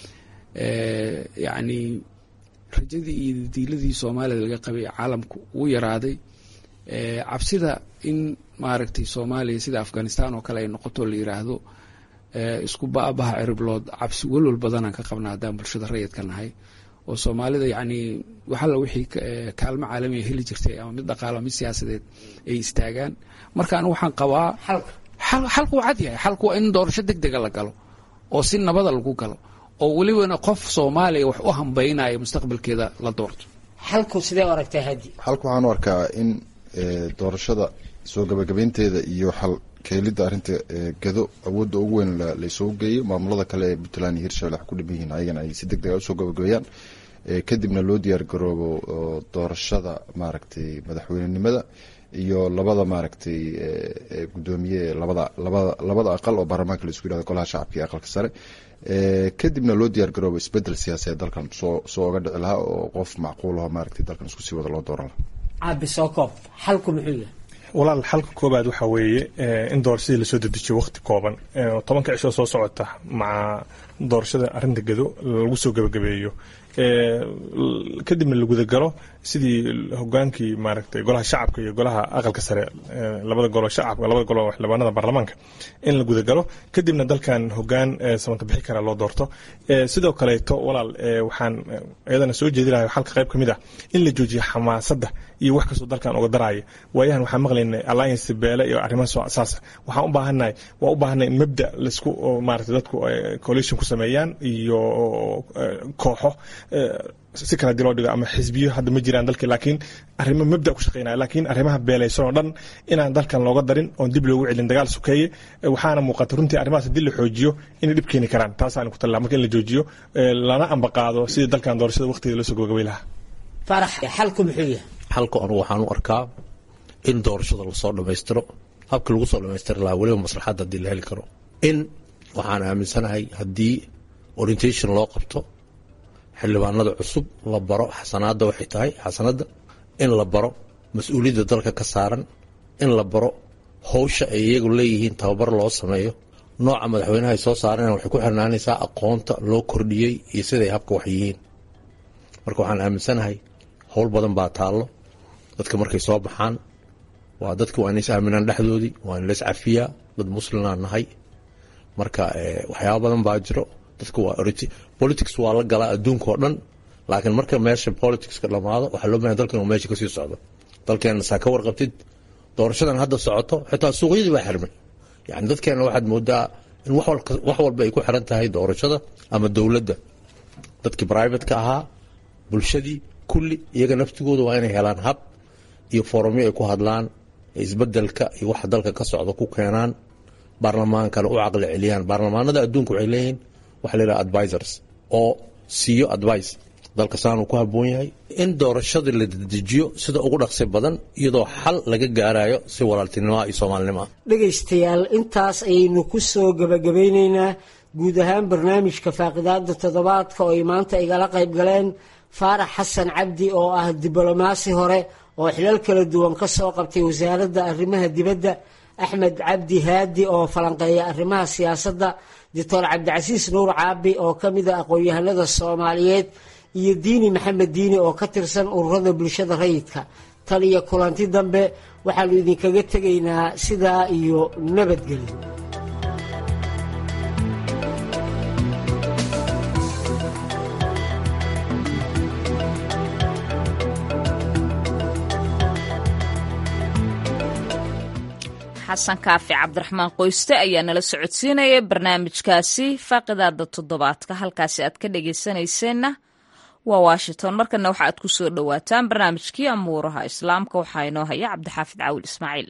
yacni rajadii iyo diiladii soomaalida laga qabay caalamku uu yaraaday cabsida in maaragtay soomaaliya sida afghanistan oo kale ay noqoto la yiraahdo isku baabaha ciriblood cabsi welwal badanaan ka qabna haddaan bulshada rayidka nahay oo soomaalida yacni waxalla wixii kaalmo caalamiya heli jirtay ama mid dhaqaalo mid siyaasadeed ay istaagaan marka anigu waxaan qabaa xalku waa cad yahay xalku waa in doorasho deg dega la galo oo si nabada lagu galo oo welibana qof soomaaliya wax u hambaynaya mustaqbalkeeda la doorto xalku sidee u aragtaa hadi xalku waxaan u arkaa in doorashada soo gabagabeynteeda iyo xal keelidda arrinta gado awoodda ugu weyn laysoo geeyo maamulada kale ee puntland iyo hirshabelle wax ku dhiman yihiin ayagana ay si deg dega usoo gabagabeeyaan kadibna loo diyaar garoobo doorashada maaragtay madaxweynenimada iyo labada maaragtay gudoomiye labada labada labada aqal oo baarlamaanka la isku yihahdo golaha shacabka iyo aqalka sare kadibna loo diyaar garoobo isbedel siyaasadeed dalkan soo soo oga dhici lahaa oo qof macquulaho maaragtay dalkan isku sii wada loo dooran lahaa caabi soo koob xalku muxuu yahay walaal xalka koobaad waxaa weeye in doorashadii lasoo dedejiyo waqti kooban tobanka cishoo soo socota maca doorashada arrinta gedo lagu soo gebagabeeyo kadibna la gudagalo sidii hogaankii maaragtay golaha shacabka iyo golaha aqalka sare labada golo shacabka labada golo xildhibaanada baarlamaanka in la gudagalo kadibna dalkan hogaan samanta bixi kara loo doorto sidoo kaleeto walaal waxaan iyadana soo jeedi lahay xalka qayb ka mid ah in la joojiyo xamaasadda iyo wax kastoo dalkan uga daraya waayahan waxaan maqlaynay alliance beele iyo arrimaha saas waxaan u baahannahay waa u baahanay in mabda laisku maaragtay dadku coalition ku sameeyaan iyo kooxo si kala hadii loo dhigo ama xisbiyo hadda ma jiraan dalka laakiin arrimo mabda ku shaqeynaya laakiin arrimaha beelaysan oo dhan inaan dalkan looga darin oon dib loogu celin dagaal sukeeye waxaana muuqata runtii arrimahaas haddii la xoojiyo inay dhib keeni karaan taasaan ku talaa marka in la joojiyo lana ambaqaado sidii dalkan doorashada waqtigeeda loo soo gabagabay lahaa farax xalku muxuu yahay xalka anu waxaan u arkaa in doorashada lasoo dhammaystiro habka lagu soo dhammaystiri lahaa weliba maslaxadda haddii la heli karo in waxaan aaminsanahay haddii orientation loo qabto xildhibaanada cusub la baro xasanaadda waxay tahay xasanadda in la baro mas-uuliyadda dalka ka saaran in la baro howsha ay iyagu leeyihiin tababar loo sameeyo nooca madaxweynaha ay soo saareen waxay ku xirnaanaysaa aqoonta loo kordhiyey iyo siday habka wax yihiin marka waxaan aaminsanahay howl badan baa taallo dadka markay soo baxaan waa dadka waa inays aaminaan dhexdoodii waa in lays cafiyaa dad muslimaa nahay marka waxyaaba badan baa jiro dadka waa politics waa la galaa adduunka oo dhan laakiin marka meesha politicska dhamaado waxaa loo bahan dalkan uu meesha kasii socdo dalkeena saa ka warqabtid doorashadan hadda socoto xitaa suuqyadii baa xirmay yani dadkeena waxaad moodaa in wax walba ay ku xiran tahay doorashada ama dowladda dadkii brivateka ahaa bulshadii kulli iyaga naftigooda waa inay helaan hab iyo foorumyo ay ku hadlaan isbedelka iyo waxa dalka ka socda ku keenaan baarlamaankana u caqli celiyaan baarlamaanada adduunka waxay leeyihiin waxa la yidhaha advisors oo siiyo advice dalka saanuu ku habboon yahay in doorashadii la dedejiyo sida ugu dhaqsi badan iyadoo xal laga gaarayo si walaaltinimoa iyo soomaalinimo ah dhegaystayaal intaas ayaynu ku soo gebagabaynaynaa guud ahaan barnaamijka faaqidaada toddobaadka oo ay maanta igala qayb galeen faarax xasan cabdi oo ah diblomaasi hore oo xilal kala duwan ka soo qabtay wasaaradda arrimaha dibadda axmed cabdi haadi oo falanqeeya arrimaha siyaasadda doctor cabdicasiis nuur caabi oo ka mid a aqoon-yahanada soomaaliyeed iyo diini maxamed diini oo ka tirsan ururada bulshada rayidka tan iyo kulanti dambe waxaanu idinkaga tegaynaa sidaa iyo nabadgelyo xasan kaafi cabdiraxmaan qoyste ayaa nala socodsiinaya barnaamijkaasi faaqidaada toddobaadka halkaasi aad ka dhageysanayseena waa washington markana waxa aad ku soo dhowaataan barnaamijkii amuuraha islaamka waxaa inoo haya cabdixaafid caawil ismaaciil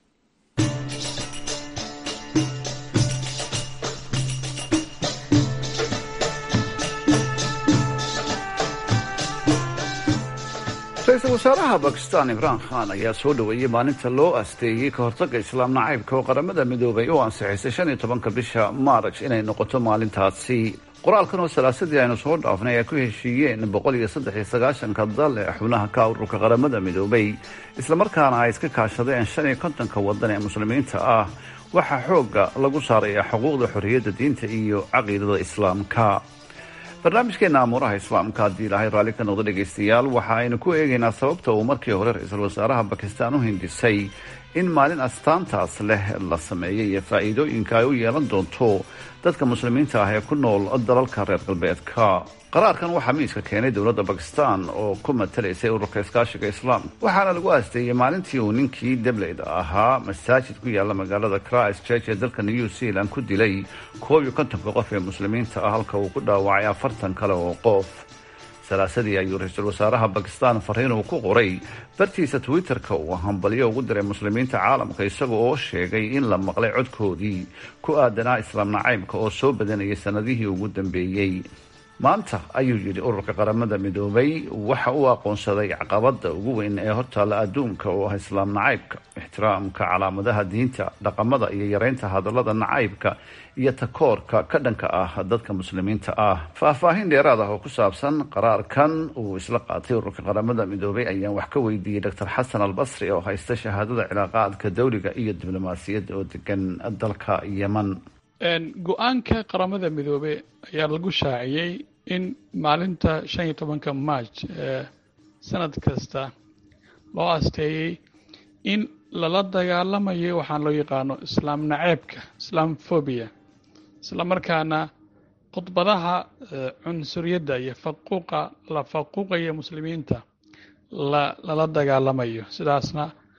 ra-iisul wasaaraha bakistan imraan khan ayaa soo dhoweeyey maalinta loo asteeyey ka hortagga islaam nacaybka oo qaramada midoobay u ansixisay shan iyo tobanka bisha maaraj inay noqoto maalintaasi qoraalkan oo salaasadii aynu soo dhaafnay ay ku heshiiyeen boqol iyo saddex iyo sagaashanka dal ee xubnaha ka ururka qaramada midoobay islamarkaana ay iska kaashadeen shan iyo kontonka wadan ee muslimiinta ah waxaa xoogga lagu saarayaa xuquuqda xorriyadda diinta iyo caqiidada islaamka barnaamijkeena amuuraha islaamka haddii ilaahay raalli ka noqdo dhegaystayaal waxa aynu ku eegaynaa sababta uu markii hore ra-iisul wasaaraha bakistan u hindisay in maalin astaantaas leh la sameeyay iyo faa'iidooyinka ay u yeelan doonto dadka muslimiinta ah ee ku nool dalalka reer galbeedka qaraarkan waxaa miiska keenay dowladda bakistan oo ku matalaysay ururka iskaashiga islaamka waxaana lagu aasteeyey maalintii uu ninkii debleyda ahaa masaajid ku yaalla magaalada christ church ee dalka new zealand ku dilay koob iyo kontonka qof ee muslimiinta ah halka uu ku dhaawacay afartan kale oo qof salaasadii ayuu ra-iisul wasaaraha bakistan fariin uu ku qoray bartiisa twitter-ka uu hambalyo ugu diray muslimiinta caalamka isaga oo sheegay in la maqlay codkoodii ku aadanaa islaam nacaybka oo soo badanayay sanadihii ugu dambeeyey maanta ayuu yidhi ururka qaramada midoobay waxa uu aqoonsaday caqabada ugu weyn ee hortaalla adduunka oo ah islaam nacaybka ixtiraamka calaamadaha diinta dhaqamada iyo yareynta hadallada nacaybka iyo takoorka ka dhanka ah dadka muslimiinta ah faahfaahin dheeraad ah oo ku saabsan qaraarkan uu isla qaatay ururka qaramada midoobay ayaan wax ka weydiiyey doctor xasan albasri oo haysta shahaadada cilaaqaadka dawliga iyo diblomaasiyadda oo degan dalka yeman go-aanka qaramada midoobe ayaa lagu shaaciyey in maalinta shan iyo tobanka march ee sanad kasta loo asteeyey in lala dagaalamayo waxaan loo yaqaano islaam naceebka islaamphobia isla markaana khudbadaha cunsuriyadda iyo faquuqa la faquuqaya muslimiinta la lala dagaalamayo sidaasna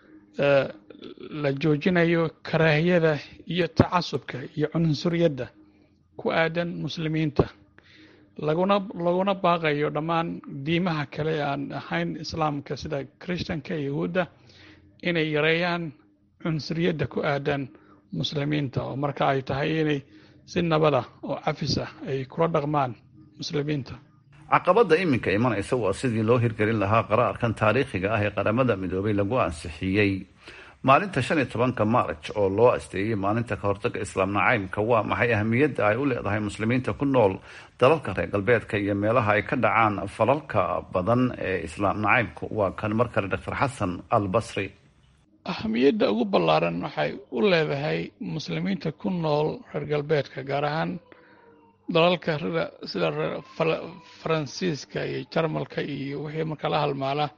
la joojinayo karaahiyada iyo tacasubka iyo cunsuriyadda ku aadan muslimiinta laguna laguna baaqayo dhammaan diimaha kale aan ahayn islaamka sida christanka yahuudda inay yareeyaan cunsuriyadda ku aadan muslimiinta oo marka ay tahay inay si nabada oo cafis ah ay kula dhaqmaan muslimiinta caqabadda iminka imanaysa waa sidii loo hirgelin lahaa qaraarkan taariikhiga ah ee qaramada midoobay lagu ansixiyey maalinta shan iyo tobanka marj oo loo asteeyey maalinta ka hortaga islaam nacaybka waa maxay ahamiyadda ay u leedahay muslimiinta ku nool dalalka reer galbeedka iyo meelaha ay ka dhacaan falalka badan ee islaam nacaybku waa kan mar kale doctor xasan al basri ahamiyadda ugu ballaaran waxay u leedahay muslimiinta ku nool reer galbeedka gaar ahaan dalalka sida faransiiska iyo jarmalka iyo wixii markaa la halmaala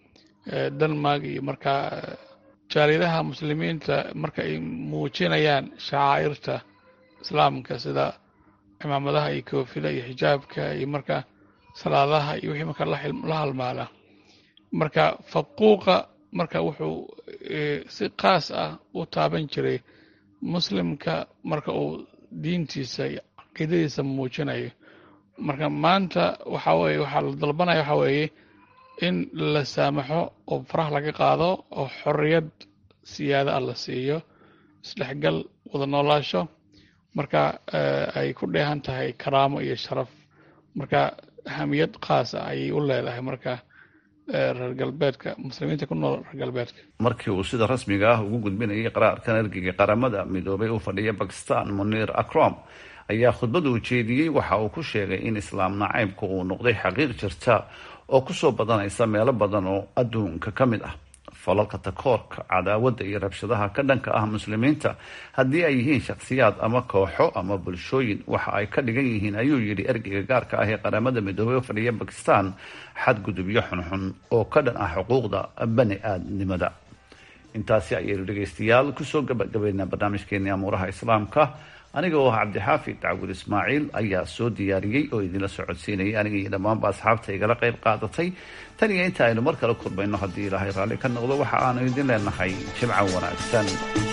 denmark iyo markaa jaaliyadaha muslimiinta marka ay muujinayaan shacaa'irta islaamka sida cimaamadaha iyo koofida iyo xijaabka iyo marka salaadaha iyo wixii marka la halmaala marka faquuqa marka wuxuu si qaas ah u taaban jiray muslimka marka uu diintiisa iyo caqiidadiisa muujinayo marka maanta waxa weye waxaa la dalbanaya waxa weeye in la saamaxo oo faraha laga qaado oo xorriyad siyaada ah la siiyo isdhexgal wada noolaasho marka ay ku dheehan tahay karaamo iyo sharaf marka ahamiyad qaas ah ayay u leedahay marka reer galbeedka muslimiinta ku nool reer galbeedka markii uu sida rasmiga ah ugu gudbinayay qaraarkan ergeyga qaramada midoobay u fadhiya bakistan muniir akrom ayaa khudbada uu jeediyey waxa uu ku sheegay in islaam nacaybku uu noqday xaqiiq jirta oo kusoo badanaysa meelo badan oo adduunka ka mid ah falalka takoorka cadaawadda iyo rabshadaha ka dhanka ah muslimiinta haddii ay yihiin shakhsiyaad ama kooxo ama bulshooyin waxa ay ka dhigan yihiin ayuu yidhi ergeyga gaarka ah ee qaramada midoobey u fadhiya bakistan xadgudubyo xunxun oo ka dhan ah xuquuqda bani aadnimada intaasi ayaynu dhegaystayaal kusoo gabagabaynaa barnaamijkeeni amuuraha islaamka aniga oo ah cabdixaafid dacwur ismaaciil ayaa soo diyaariyey oo idinla socodsiinayay aniga iyo dhammaanba asxaabta igala qayb qaadatay tan iyo inta aynu mar kale kulmayno haddii ilaahay raalli ka noqdo waxa aanu idin leenahay jimco wanaagsan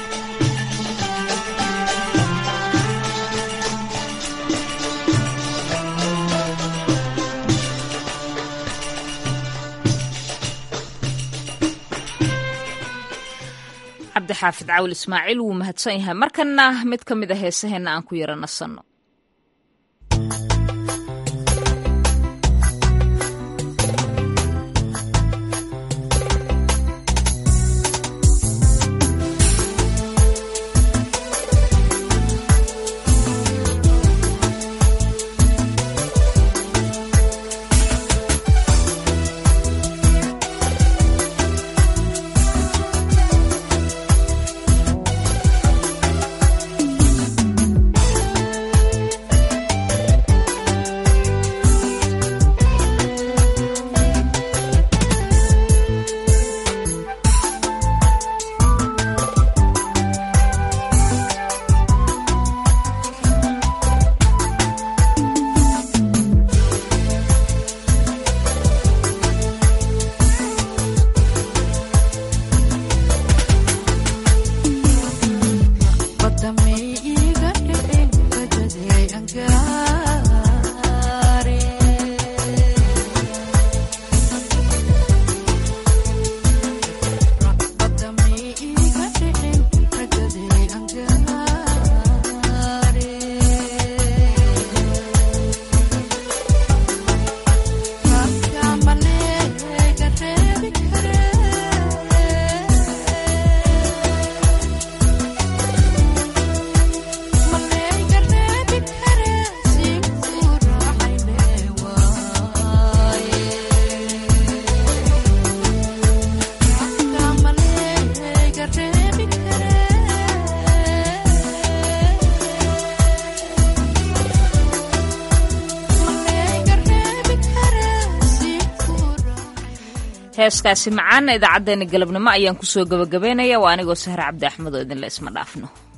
cabdixaafid cawil ismaaciil wuu mahadsan yahay markana mid ka mid a heesaheenna aan ku yara nasanno Thank you. heeskaasi macaana idaacaddeenna galabnimo ayaan kusoo gabagabaynaya waa anigoo sahre cabdi axmed oo idinle isma dhaafno